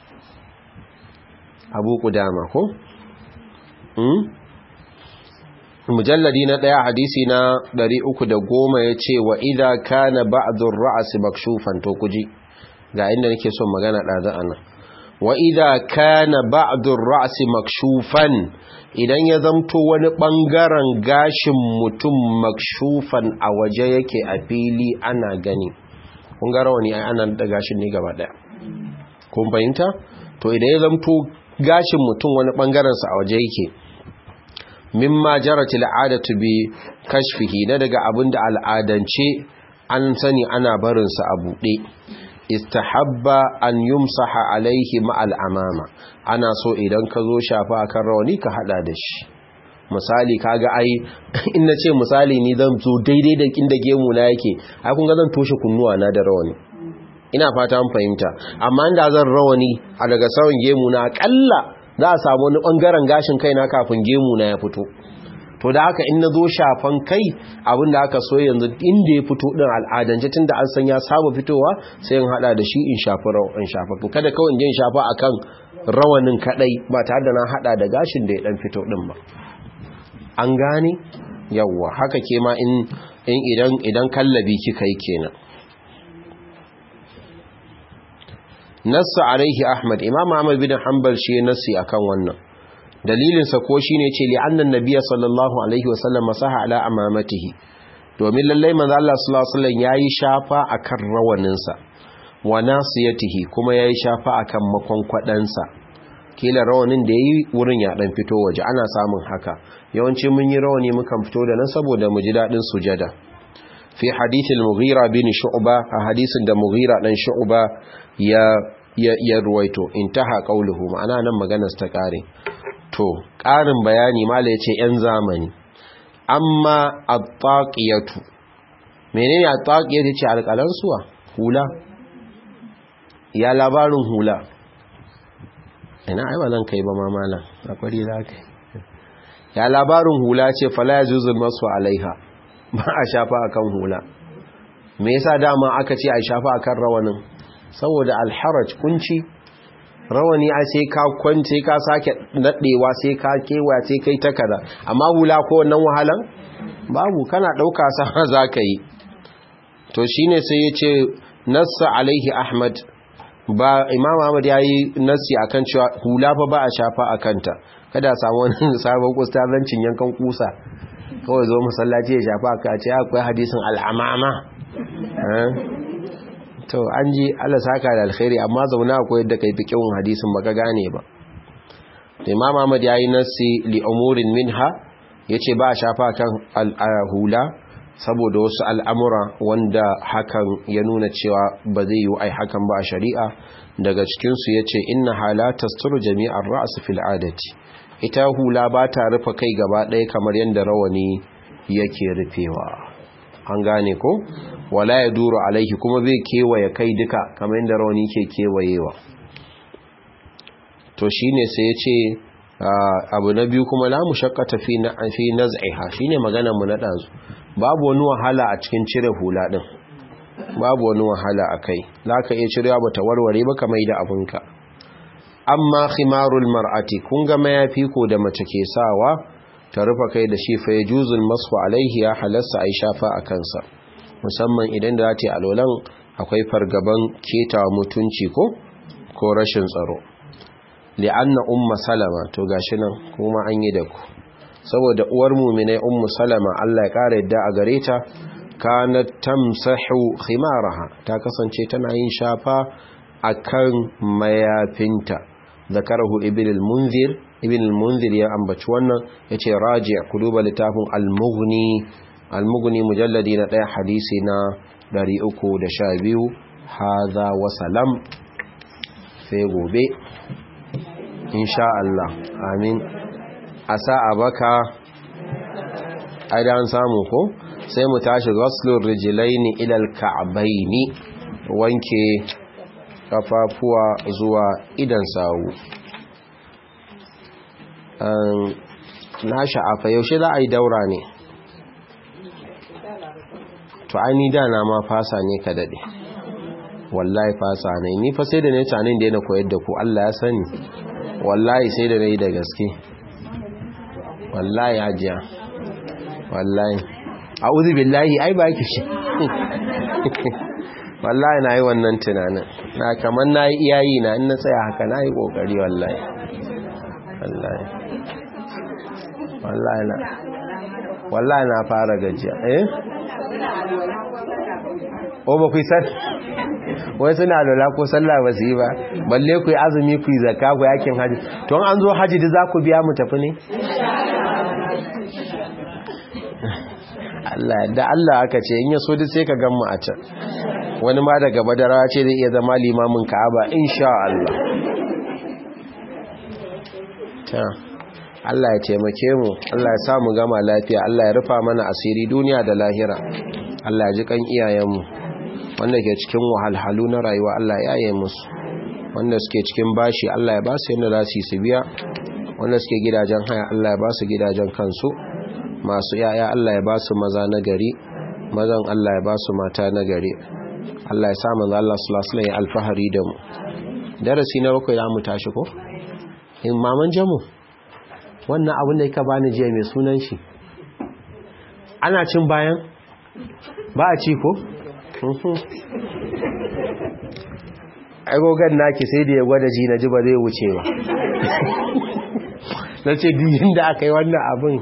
Abu Qudama ko hmm mujalladi na daya hadisi na 310 yace wa idha kana ba'dhu ar-ra's makshufan to kuji ga inda nake son magana dazu anan wa idha kana ba'dhu ar-ra's makshufan idan ya zamto wani bangaren gashin mutum makshufan a waje yake a fili ana gani kun ga rawani ai ana da gashin ne gaba daya kun fahimta to idan ya zamto gashin mutum wani bangaren sa a waje yake mimma jaratil adatu bi kashfihi na daga abinda al'adance an sani ana barin sa a bude istahabba an yumsaha alaihi ma'al amama ana so idan ka zo shafa akan rawani ka hada da shi misali kaga ai in nace misali ni zan zo daidai da inda gemu na yake ai kun ga zan toshe kunnuwa na da rawani ina fata an fahimta amma inda zan rawani a daga sawan gemu na akalla za a samu wani bangaren gashin kaina kafin gemu na ya fito to da haka in na zo shafan kai abin da aka so yanzu inda ya fito din al'adance tunda an san ya saba fitowa sai in hada da shi in shafi in shafa kada kawai in je in shafa akan rawanin kadai ba tare da na hada da gashin da ya dan fito din ba an gane yawwa haka ke ma in idan idan kallabi kika yi kenan nassa alaihi ahmad imam ahmad bin hanbal shi nassi akan wannan dalilinsa ko shine ce li annan nabiyya sallallahu alaihi wasallam masaha ala amamatihi domin lallai manzo Allah sallallahu alaihi wasallam yayi shafa akan rawaninsa wa nasiyatihi kuma yayi shafa akan makonkwadansa kila rawanin da yayi wurin ya dan fito waje ana samun haka yawanci mun yi rawani mukan fito da nan saboda mu ji dadin sujada fi hadith al-mughira bin shu'ba a hadisin da mughira dan shu'ba ya ya, ya ruwaito intaha qauluhu ma'ana nan maganar ta kare to ƙarin bayani mala yace yan zamani amma at-taqiyatu menene at-taqiyatu ce alƙalan suwa hula ya labarin hula ina ai ba zan kai ba mamala akwai za ka ya labarin hula ce fala yajuzul masu alaiha ba a shafa akan hula me yasa dama aka ce a shafa akan rawanin saboda alharaj kunci rawani a sai ka kwance ka sake daɗewa sai ka kewaya sai kai ta kaza amma hula ko wannan wahalan babu kana ɗauka sa za ka yi to shine sai ya ce nassa alaihi ahmad ba imam ahmad ya yi nassi akan cewa hula fa ba a shafa a kanta kada samu wani sabon kustazancin yankan kusa kawai zo masallaci ya shafa ka ce akwai hadisin al'amama to an ji Allah saka da alkhairi amma zauna akwai yadda kai fiqhin hadisin baka gane ba imam ahmad ya yi nassi li umurin minha yace ba a shafa kan hula saboda wasu al'amura wanda hakan ya nuna cewa ba zai yi ai hakan ba a shari'a daga cikinsu ya ce ina halatta sturu jami'ar ra'asu fil'adati ita hula ba ta rufe kai gaba ɗaya kamar yadda rawani yake rufewa an gane ko wala ya duro alaihi kuma bai kewaye kai duka kamar yadda rawani ke kewayewa to shine sai ya ce abu na biyu kuma la mushaqqata fi fi naz'iha shine maganar mu na dazu babu wani wahala a cikin cire hula din babu wani wahala akai zaka iya cirewa bata warware ba kamar da abunka amma khimarul mar'ati kun ga mayafi ko da mace ke sawa ta rufa kai da shi fa yajuzul masfu alaihi ya halassa ai shafa a kansa musamman idan da zata alolan akwai fargaban ketawa mutunci ko ko rashin tsaro li'anna umma salama to gashi nan kuma an yi da ku saboda uwar mu'minai ummu salama Allah ya kare yadda a gare ta kanat tamsahu khimaraha ta kasance tana yin shafa akan mayafinta zakarahu ibn al-munzir ibn al-munzir ya ambaci wannan yace raji' ku duba littafin al-mughni al-mughni mujalladi na daya hadisi na 312 hadha wa salam sai gobe insha Allah amin a sa'a baka aidan samu ko sai mu tashi ghaslur rijlaini ila al-ka'baini wanke kafafuwa zuwa idan sawu na sha'afa yaushe za a yi daura ne to ai da na ma fasa ne ka dade wallahi fasa ne ni fa sai da ne tanin da yana koyar da ku Allah ya sani wallahi sai da nayi da gaske wallahi hajiya wallahi a'udhu billahi ai ba ki shi wallahi na yi wannan tunanin na kamar na yi iyayi na in na tsaya haka na yi ƙoƙari wallahi wallahi wallahi na wallahi na fara gajiya eh o ba ku yi sal wai suna lola ko sallah ba su yi ba balle ku yi azumi ku yi zakka ku yakin haji to an zo haji da za ku biya mu tafi ne Allah da Allah aka ce in ya so duk sai ka gan mu a can wani ma daga madara ce zai iya zama limamin ka'aba insha Allah ta Allah ya taimake mu Allah ya sa mu gama lafiya Allah ya rufa mana asiri duniya da lahira Allah ya ji kan iyayenmu wanda ke cikin wahalhalu na rayuwa Allah ya yi musu wanda suke cikin bashi Allah ya ba su yadda za su yi su biya wanda suke gidajen haya Allah ya ba su gidajen kansu masu yaya Allah ya ba su maza na gari mazan Allah ya ba su mata na gari Allah ya sa manzo Allah sallallahu alaihi alfahari da mu darasi na bakwai zamu tashi ko in maman jamu wannan abin da yake bani jiya mai sunan shi ana cin bayan ba a ci ko agogan naki sai da ya gwada ji na ji ba zai wuce ba na ce diyin da aka yi wannan abin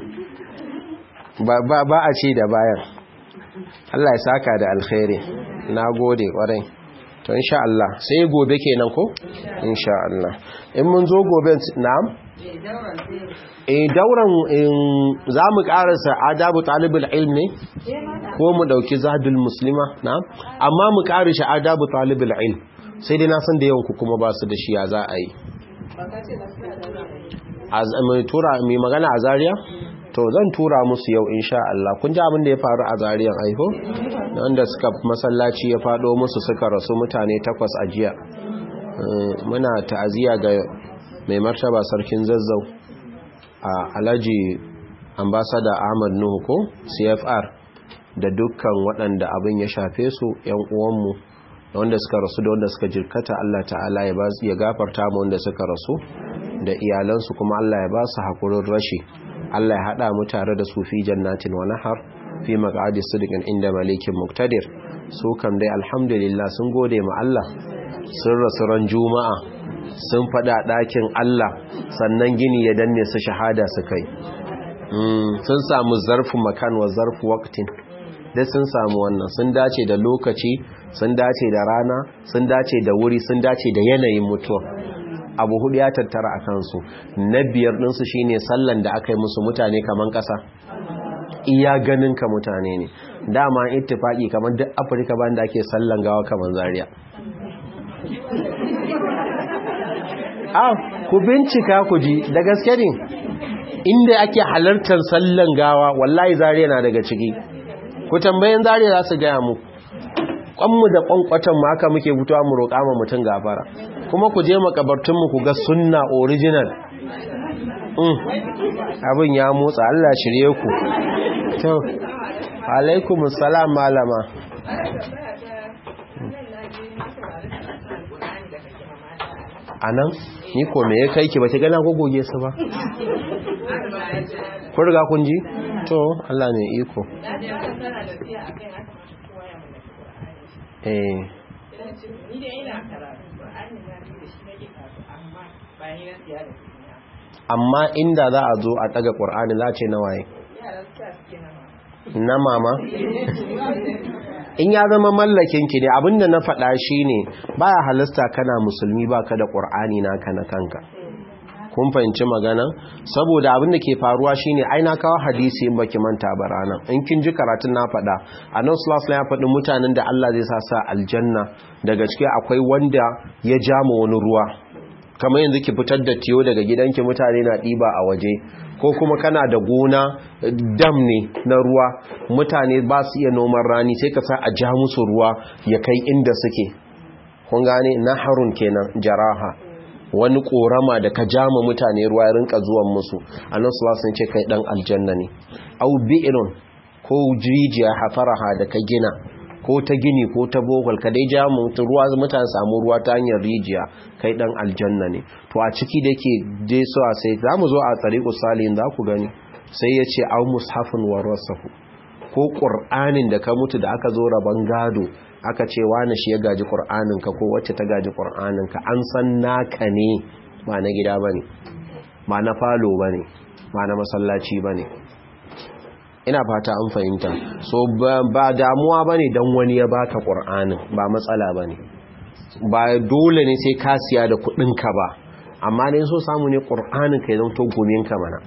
ba a ce da bayan Allah ya saka da alkhairi na gode kwarai to insha Allah sai gobe kenan ko insha Allah in mun zo gobe na'am eh dauran za mu karasa adabu talibul ilm ne ko mu dauki zadul muslima na'am amma mu karashe adabu talibul ilm sai dai na san da yawan ku kuma ba su da shi ya za a yi mai tura mai magana a Zariya? to zan tura musu yau insha Allah kun ji abin da ya faru a zariyan aiko wanda suka masallaci ya fado musu suka rasu mutane takwas a jiya muna ta'aziyya ga mai martaba sarkin zazzau a alhaji ambasada Ahmad Nuhu ko CFR da dukkan waɗanda abin ya shafe su yan uwanmu da wanda suka rasu da wanda suka jirkata Allah ta'ala ya gafarta mu wanda suka rasu da iyalansu kuma Allah ya ba su hakurin rashi Allah ya haɗa mu tare da su fi jannatin wa nahar fi maq'adi sidqin inda malikin muqtadir su kam dai alhamdulillah sun gode ma Allah sun rasu ran juma'a sun fada ɗakin Allah sannan gini ya danne su shahada su kai sun samu zarfu makan wa zarfu waqtin dai sun samu wannan sun dace da lokaci sun dace da rana sun dace da wuri sun dace da yanayin mutuwa abu hudu ya tattara a kansu na biyar ɗinsu shine sallan da aka yi musu mutane kaman ƙasa iya ganin ka mutane ne dama ittifaki kamar duk afirka ban da ake sallan gawa kaman zaria ah ku bincika ku ji da gaske ne inda ake halartar sallan gawa wallahi zaria na daga ciki ku tambayin zaria za su gaya mu kwanmu da kwankwatan mu haka muke fitowa mu roƙa ma mutum gafara kuma ku je makabartunmu ku ga sunna original abin ya motsa Allah shirye ku to alaikum salam malama anan ni ko me ya kai ki ba ki gana gogoge su ba ku riga kun ji to Allah ne iko eh amma inda za a zo a daga ƙur'ani za ce na waye na mama in ya zama mallakin ki ne abinda na faɗa shi ne baya halasta kana musulmi baka da ƙur'ani naka na kanka kun fahimci magana saboda abin da ke faruwa shine ai na kawo hadisi in baki manta ba ranan in kin ji karatun na faɗa annabi sallallahu alaihi ya faɗi mutanen da Allah zai sa sa aljanna daga ciki akwai wanda ya jama wani ruwa kamar yanzu ki fitar da tiyo daga gidanki mutane na ɗiba a waje ko kuma kana da gona dam ne na ruwa mutane ba su iya noman rani sai ka sa a ja musu ruwa ya kai inda suke kun gane naharun kenan jaraha wani korama da ka jama mutane ruwa ya rinka zuwan musu annan sun ce kai dan aljanna ne au bi'irun ko rijiya hafaraha da ka gina ko ta gini ko ta bohol ka dai jamu ruwa mutane samu ruwa ta hanyar rijiya kai dan aljanna ne to a ciki da ke dai so a sai za mu zo a tsariƙu salihin za ku gani sai ya ce au mushafin warasahu ko ƙur'anin da ka mutu da aka zo rabon gado aka ce wani shi ya gaji ƙur'aninka ko wacce ta gaji ƙur'aninka an san naka ne ba na gida ba ne ba na falo ba ne ba na masallaci ba ne ina fata an fahimta so ba damuwa ba ne don wani ya baka ƙur'anin ba matsala ba ne ba dole ne sai ka siya da kuɗinka ba amma ne so samu ne ƙur'anin ka yi zama to gominka mana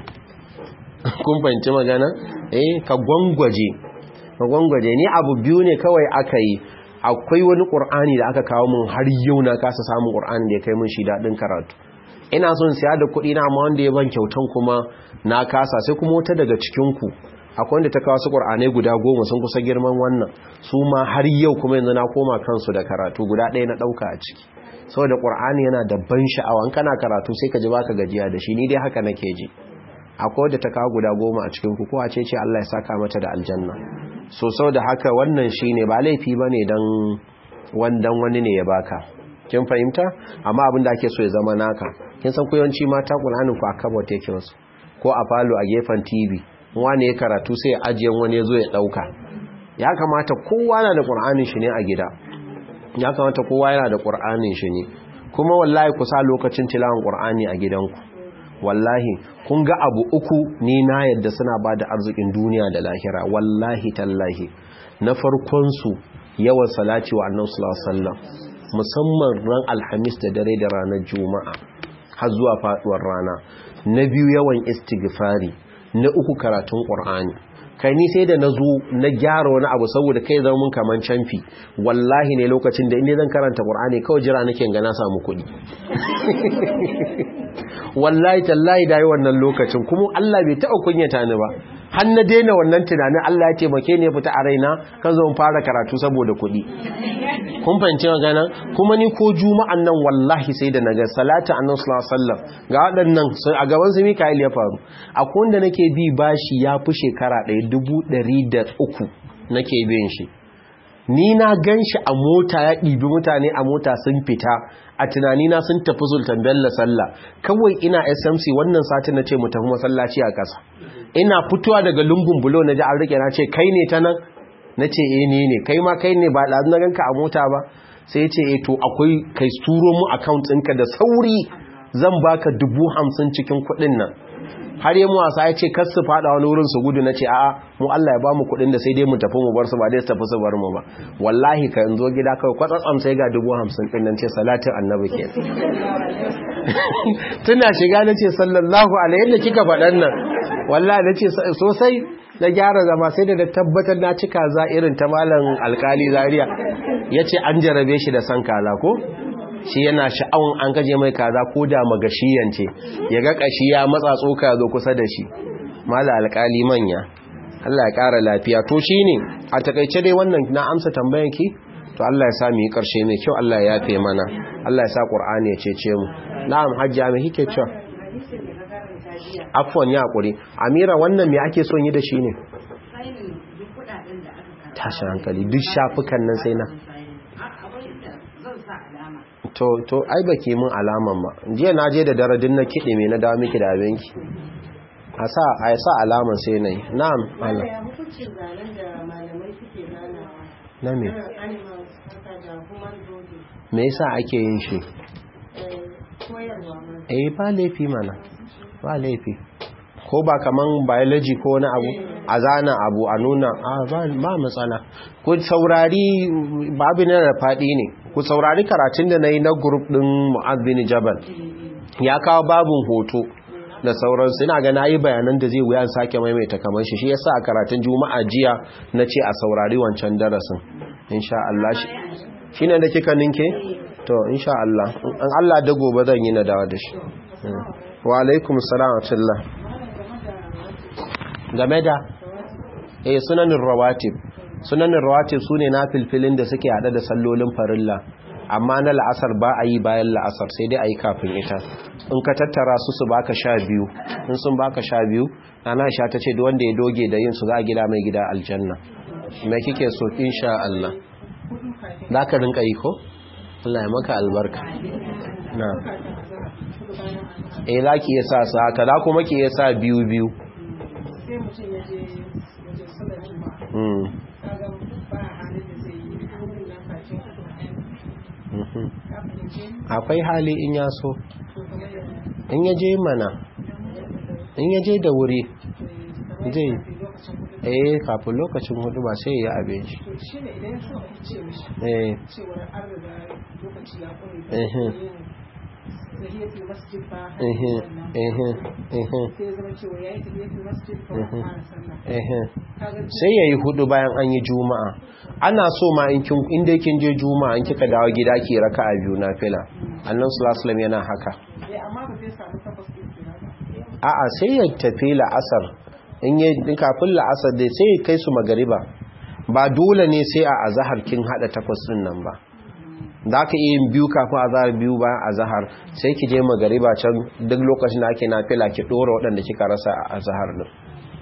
kun fahimci magana eh ka gwangwaje ka gwangwaje ni abu biyu ne kawai aka yi akwai wani ƙur'ani da aka kawo mun har yau na kasa samun ƙur'ani da ya kai mun shi daɗin karatu ina son siya da kuɗi na amma wanda ya ban kyautan kuma na kasa sai kuma wata daga cikinku akwai wanda ta kawo su ƙur'anai guda goma sun kusa girman wannan su ma har yau kuma yanzu na koma kansu da karatu guda ɗaya na ɗauka a ciki saboda ƙur'ani yana da ban sha'awa in kana karatu sai ka ji baka gajiya da shi ni dai haka nake ji akwai wadda ta kawo guda goma a cikin kuku a ce ce Allah ya saka mata da aljanna so sau da haka wannan shi ne ba laifi ba ne don wandan wani ne ya baka kin fahimta amma abin da ake so ya zama naka kin san kuyanci mata ƙulhanin ku a kabot yake wasu ko a falo a gefen tv wani ya karatu sai ajiyan wani ya zo ya ɗauka ya kamata kowa na da ƙulhanin shi ne a gida ya kamata kowa yana da ƙur'anin shi ne kuma wallahi ku sa lokacin tilawan ƙur'ani a gidanku wallahi kun ga abu uku ni na yadda suna ba da arzikin duniya da lahira wallahi tallahi na farkonsu yawan salati wa annan sallallahu musamman ran alhamis da dare da ranar juma'a har zuwa faduwar rana na biyu yawan istighfari na uku karatun ƙur'ani kai ni sai da na zo na gyara wani abu saboda kai zama mun kaman canfi wallahi ne lokacin da inda zan karanta qur'ani kawai jira nake ga na samu kuɗi wallahi tallahi dai wannan lokacin kuma Allah bai taɓa kunyata ni ba har na daina wannan tunanin Allah ya taimake ni ya fita a raina kan zo fara karatu saboda kuɗi kun fahimci magana kuma ni ko juma'an nan wallahi sai da naga salatu annabi sallallahu alaihi wasallam ga waɗannan a gaban su Mikael ya faru akwai wanda nake bi bashi ya fi shekara ɗaya dubu ɗari da uku nake bin shi ni na gan shi a mota ya ɗibi mutane a mota sun fita a tunanina sun tafi sultan bello sallah kawai ina smc wannan satin na ce mu tafi masallaci a ƙasa ina fitowa daga lungun bulo na ji an rike na ce kai ne ta nan na ce eh ne ne kai ma kai ne ba ɗazu na ganka a mota ba sai ce eh to akwai kai turo mu account ɗinka da sauri zan baka dubu hamsin cikin kuɗin nan har yi wasa ya ce kas su fada wani wurin su gudu na ce a'a mu Allah ya ba mu kudin da sai dai mu tafi mu bar su ba dai su tafi su bar mu ba wallahi ka yanzu gida kawai kwatsatsam sai ga dubu hamsin din nan ce salatin annabi ke tuna shiga na ce sallallahu alaihi yadda kika faɗan nan wallahi na ce sosai na gyara zama sai da tabbatar na cika za irin ta malam alkali zaria ya ce an jarabe shi da san kaza ko shi yana sha'awun an gaje mai kaza ko da magashiyance ya ga kashi ya matsa tsoka zo kusa da shi mala alkali manya Allah ya ƙara lafiya to shine a takaice dai wannan na amsa tambayan ki to Allah ya sa mu yi karshe mai kyau Allah ya yafe mana Allah ya sa Qur'ani ya cece mu na'am hajja me kike cewa afwan ya hakuri amira wannan me ake son yi da shi ne tashi hankali duk shafukan nan sai na to to ai baki mun alaman ba jiya na je da daradin na kide me na dawo miki da abinki a sa a sa alaman sai nayi na'am Allah na me me yasa ake yin shi eh ba laifi mana ba laifi ko ba kaman biology ko wani abu a zana abu a nuna ba matsala ku saurari babu na da faɗi ne ku saurari karatun da na yi na grup ɗin mu'azzini jabal ya kawo babin hoto da sauransu ina ga na yi bayanan da zai wuya sake maimaita kamar shi shi ya sa a karatun juma'a jiya na ce a saurari wancan darasin insha Allah shi ne da kika ninke? to insha Allah an Allah da gobe zan yi na dawa da shi wa alaikum salam wa game da eh sunanin rawatib sunanin rawatib sune na filfilin da suke hada da sallolin farilla amma na la'asar ba a yi bayan la'asar sai dai a yi kafin ita in ka tattara su su baka sha biyu in sun baka sha biyu ana sha ta ce wanda ya doge da yin su za a gida mai gida aljanna mai kike so insha Allah za ka rinka yi ko? Allah ya maka albarka na eh za ki iya sa su haka za kuma ki iya sa biyu biyu akwai hali in ya so in ya je mana in ya je da wuri zai eh kafin lokacin hudu ba sai ya abin shi eh sai ya yi hudu bayan an yi juma'a ana so ma inda kin je juma'a in kika dawo gida ki raka a biyu na fila annan sulasulam yana haka a'a sai ya tafi la'asar in yi kafin la'asar dai sai kai su magariba ba dole ne sai a azahar kin hada takwas din nan ba da aka yi biyu kafin azahar biyu bayan azahar sai ki je magariba can duk lokacin da ake na fila ki dora waɗanda kika rasa a azahar din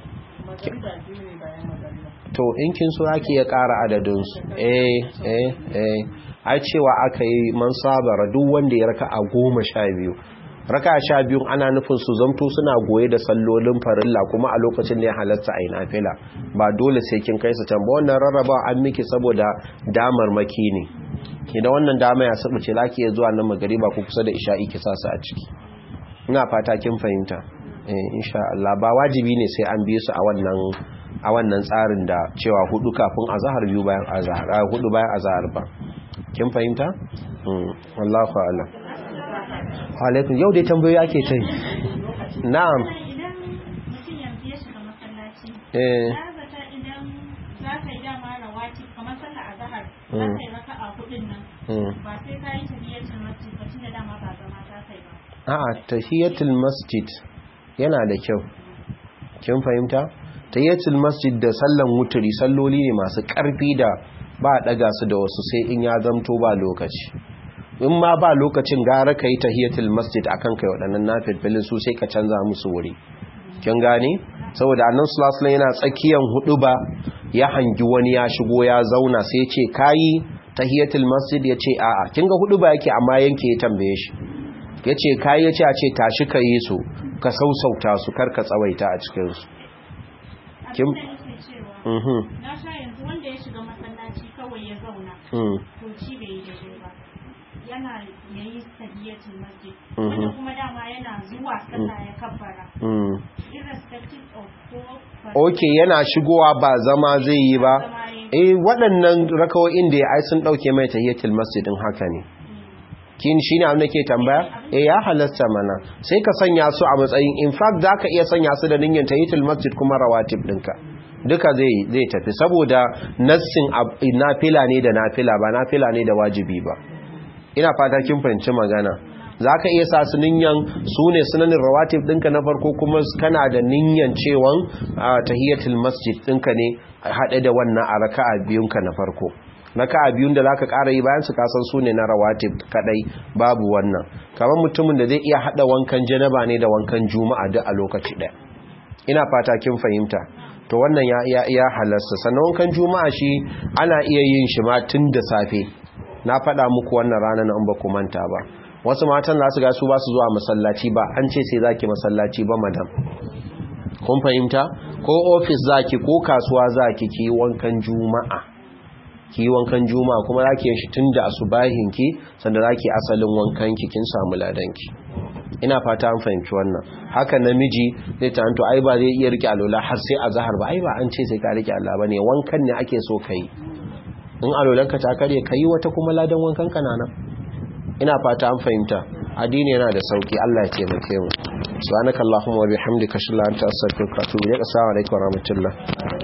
to in kin so ake ya ƙara adadinsu eh eh eh ai cewa aka yi man sabara duk wanda ya raka a goma sha biyu raka sha biyu ana nufin su zamto suna goye da sallolin farilla kuma a lokacin da ya halatta a ina fila ba dole sai kin kai su can ba wannan rarraba an miki saboda damar maki ne idan wannan dama ya saba ce laki ya zuwa nan magariba ko kusa da isha'i ki sa su a ciki ina fata kin fahimta eh insha Allah ba wajibi ne sai an biye su a wannan a wannan tsarin da cewa hudu kafin azhar biyu bayan azhar hudu bayan azhar ba kin fahimta mm wallahu a'lam alaikum yau dai tambayoyi ake ta yi na'am eh
ba sai ka yi tahiyatul masjid ba tunda dama ba zama ta kai ba
a'a tahiyatul masjid yana da kyau kin fahimta tahiyatul masjid da sallan wuturi salloli ne masu karfi da ba a daga su da wasu sai in ya zamto ba lokaci in ma ba lokacin gara ka yi tahiyatul masjid akan kai waɗannan nafilfilin su sai ka canza musu wuri kin gane saboda annan sulasula yana tsakiyan hudu ba ya hangi wani ya shigo ya zauna sai ce kayi tahiyatul masjid ya ce a'a kin ga hudu ba yake amma yanke ya tambaye shi ya ce kayi ya ce a ce tashi ka yi su ka sausauta su kar ka tsawaita a cikinsu
abin da nake cewa na sha yanzu wanda ya shiga masallaci kawai ya zauna to shi bai yi daidai ba yana yayi tahiyatul masjid wanda kuma dama yana zuwa sallah ya kabbara irrespective of ko
ok yana shigowa ba zama zai yi ba eh waɗannan rakawoyin da ya ai sun ɗauke mai tahiyatul masjid din haka ne kin shine abin da ke tambaya eh ya halasta mana sai ka sanya su a matsayin in fact zaka iya sanya su da niyyar tahiyatul masjid kuma rawatib dinka duka zai zai tafi saboda nassin nafila ne da nafila ba nafila ne da wajibi ba ina fata kin fahimci magana zaka iya sa su niyyar su ne sunanin rawatib dinka na farko kuma kana da niyyar cewan tahiyatul masjid dinka ne haɗe da wannan a raka'a biyunka na farko raka'a biyun da zaka ƙara yi bayan su kasan su ne na rawatib kadai babu wannan kamar mutumin da zai iya hada wankan janaba ne da wankan juma'a duk a lokaci ɗaya ina fata kin fahimta to wannan ya iya iya halasta sannan wankan juma'a shi ana iya yin shi ma tun da safe na faɗa muku wannan rana na in ba ku manta ba wasu matan za su ga su ba su zuwa masallaci ba an ce sai zaki masallaci ba madam kun fahimta ko ofis zaki ko kasuwa zaki ki wankan juma'a ki wankan juma'a kuma zaki yin shi tunda asubahin ki sanda zaki asalin wankan ki kin samu ladan ki ina fata an fahimci wannan haka namiji zai tanto ai ba zai iya rike alola har sai azhar ba ai ba an ce sai ka rike Allah bane wankan ne ake so kai in alolanka ta kare kai wata kuma ladan wankan ka nan ina fata an fahimta addini yana da sauki Allah ya taimake mu subhanakallahumma wa bihamdika ashhadu an la ilaha illa anta astaghfiruka wa atubu ilaik assalamu alaikum wa rahmatullah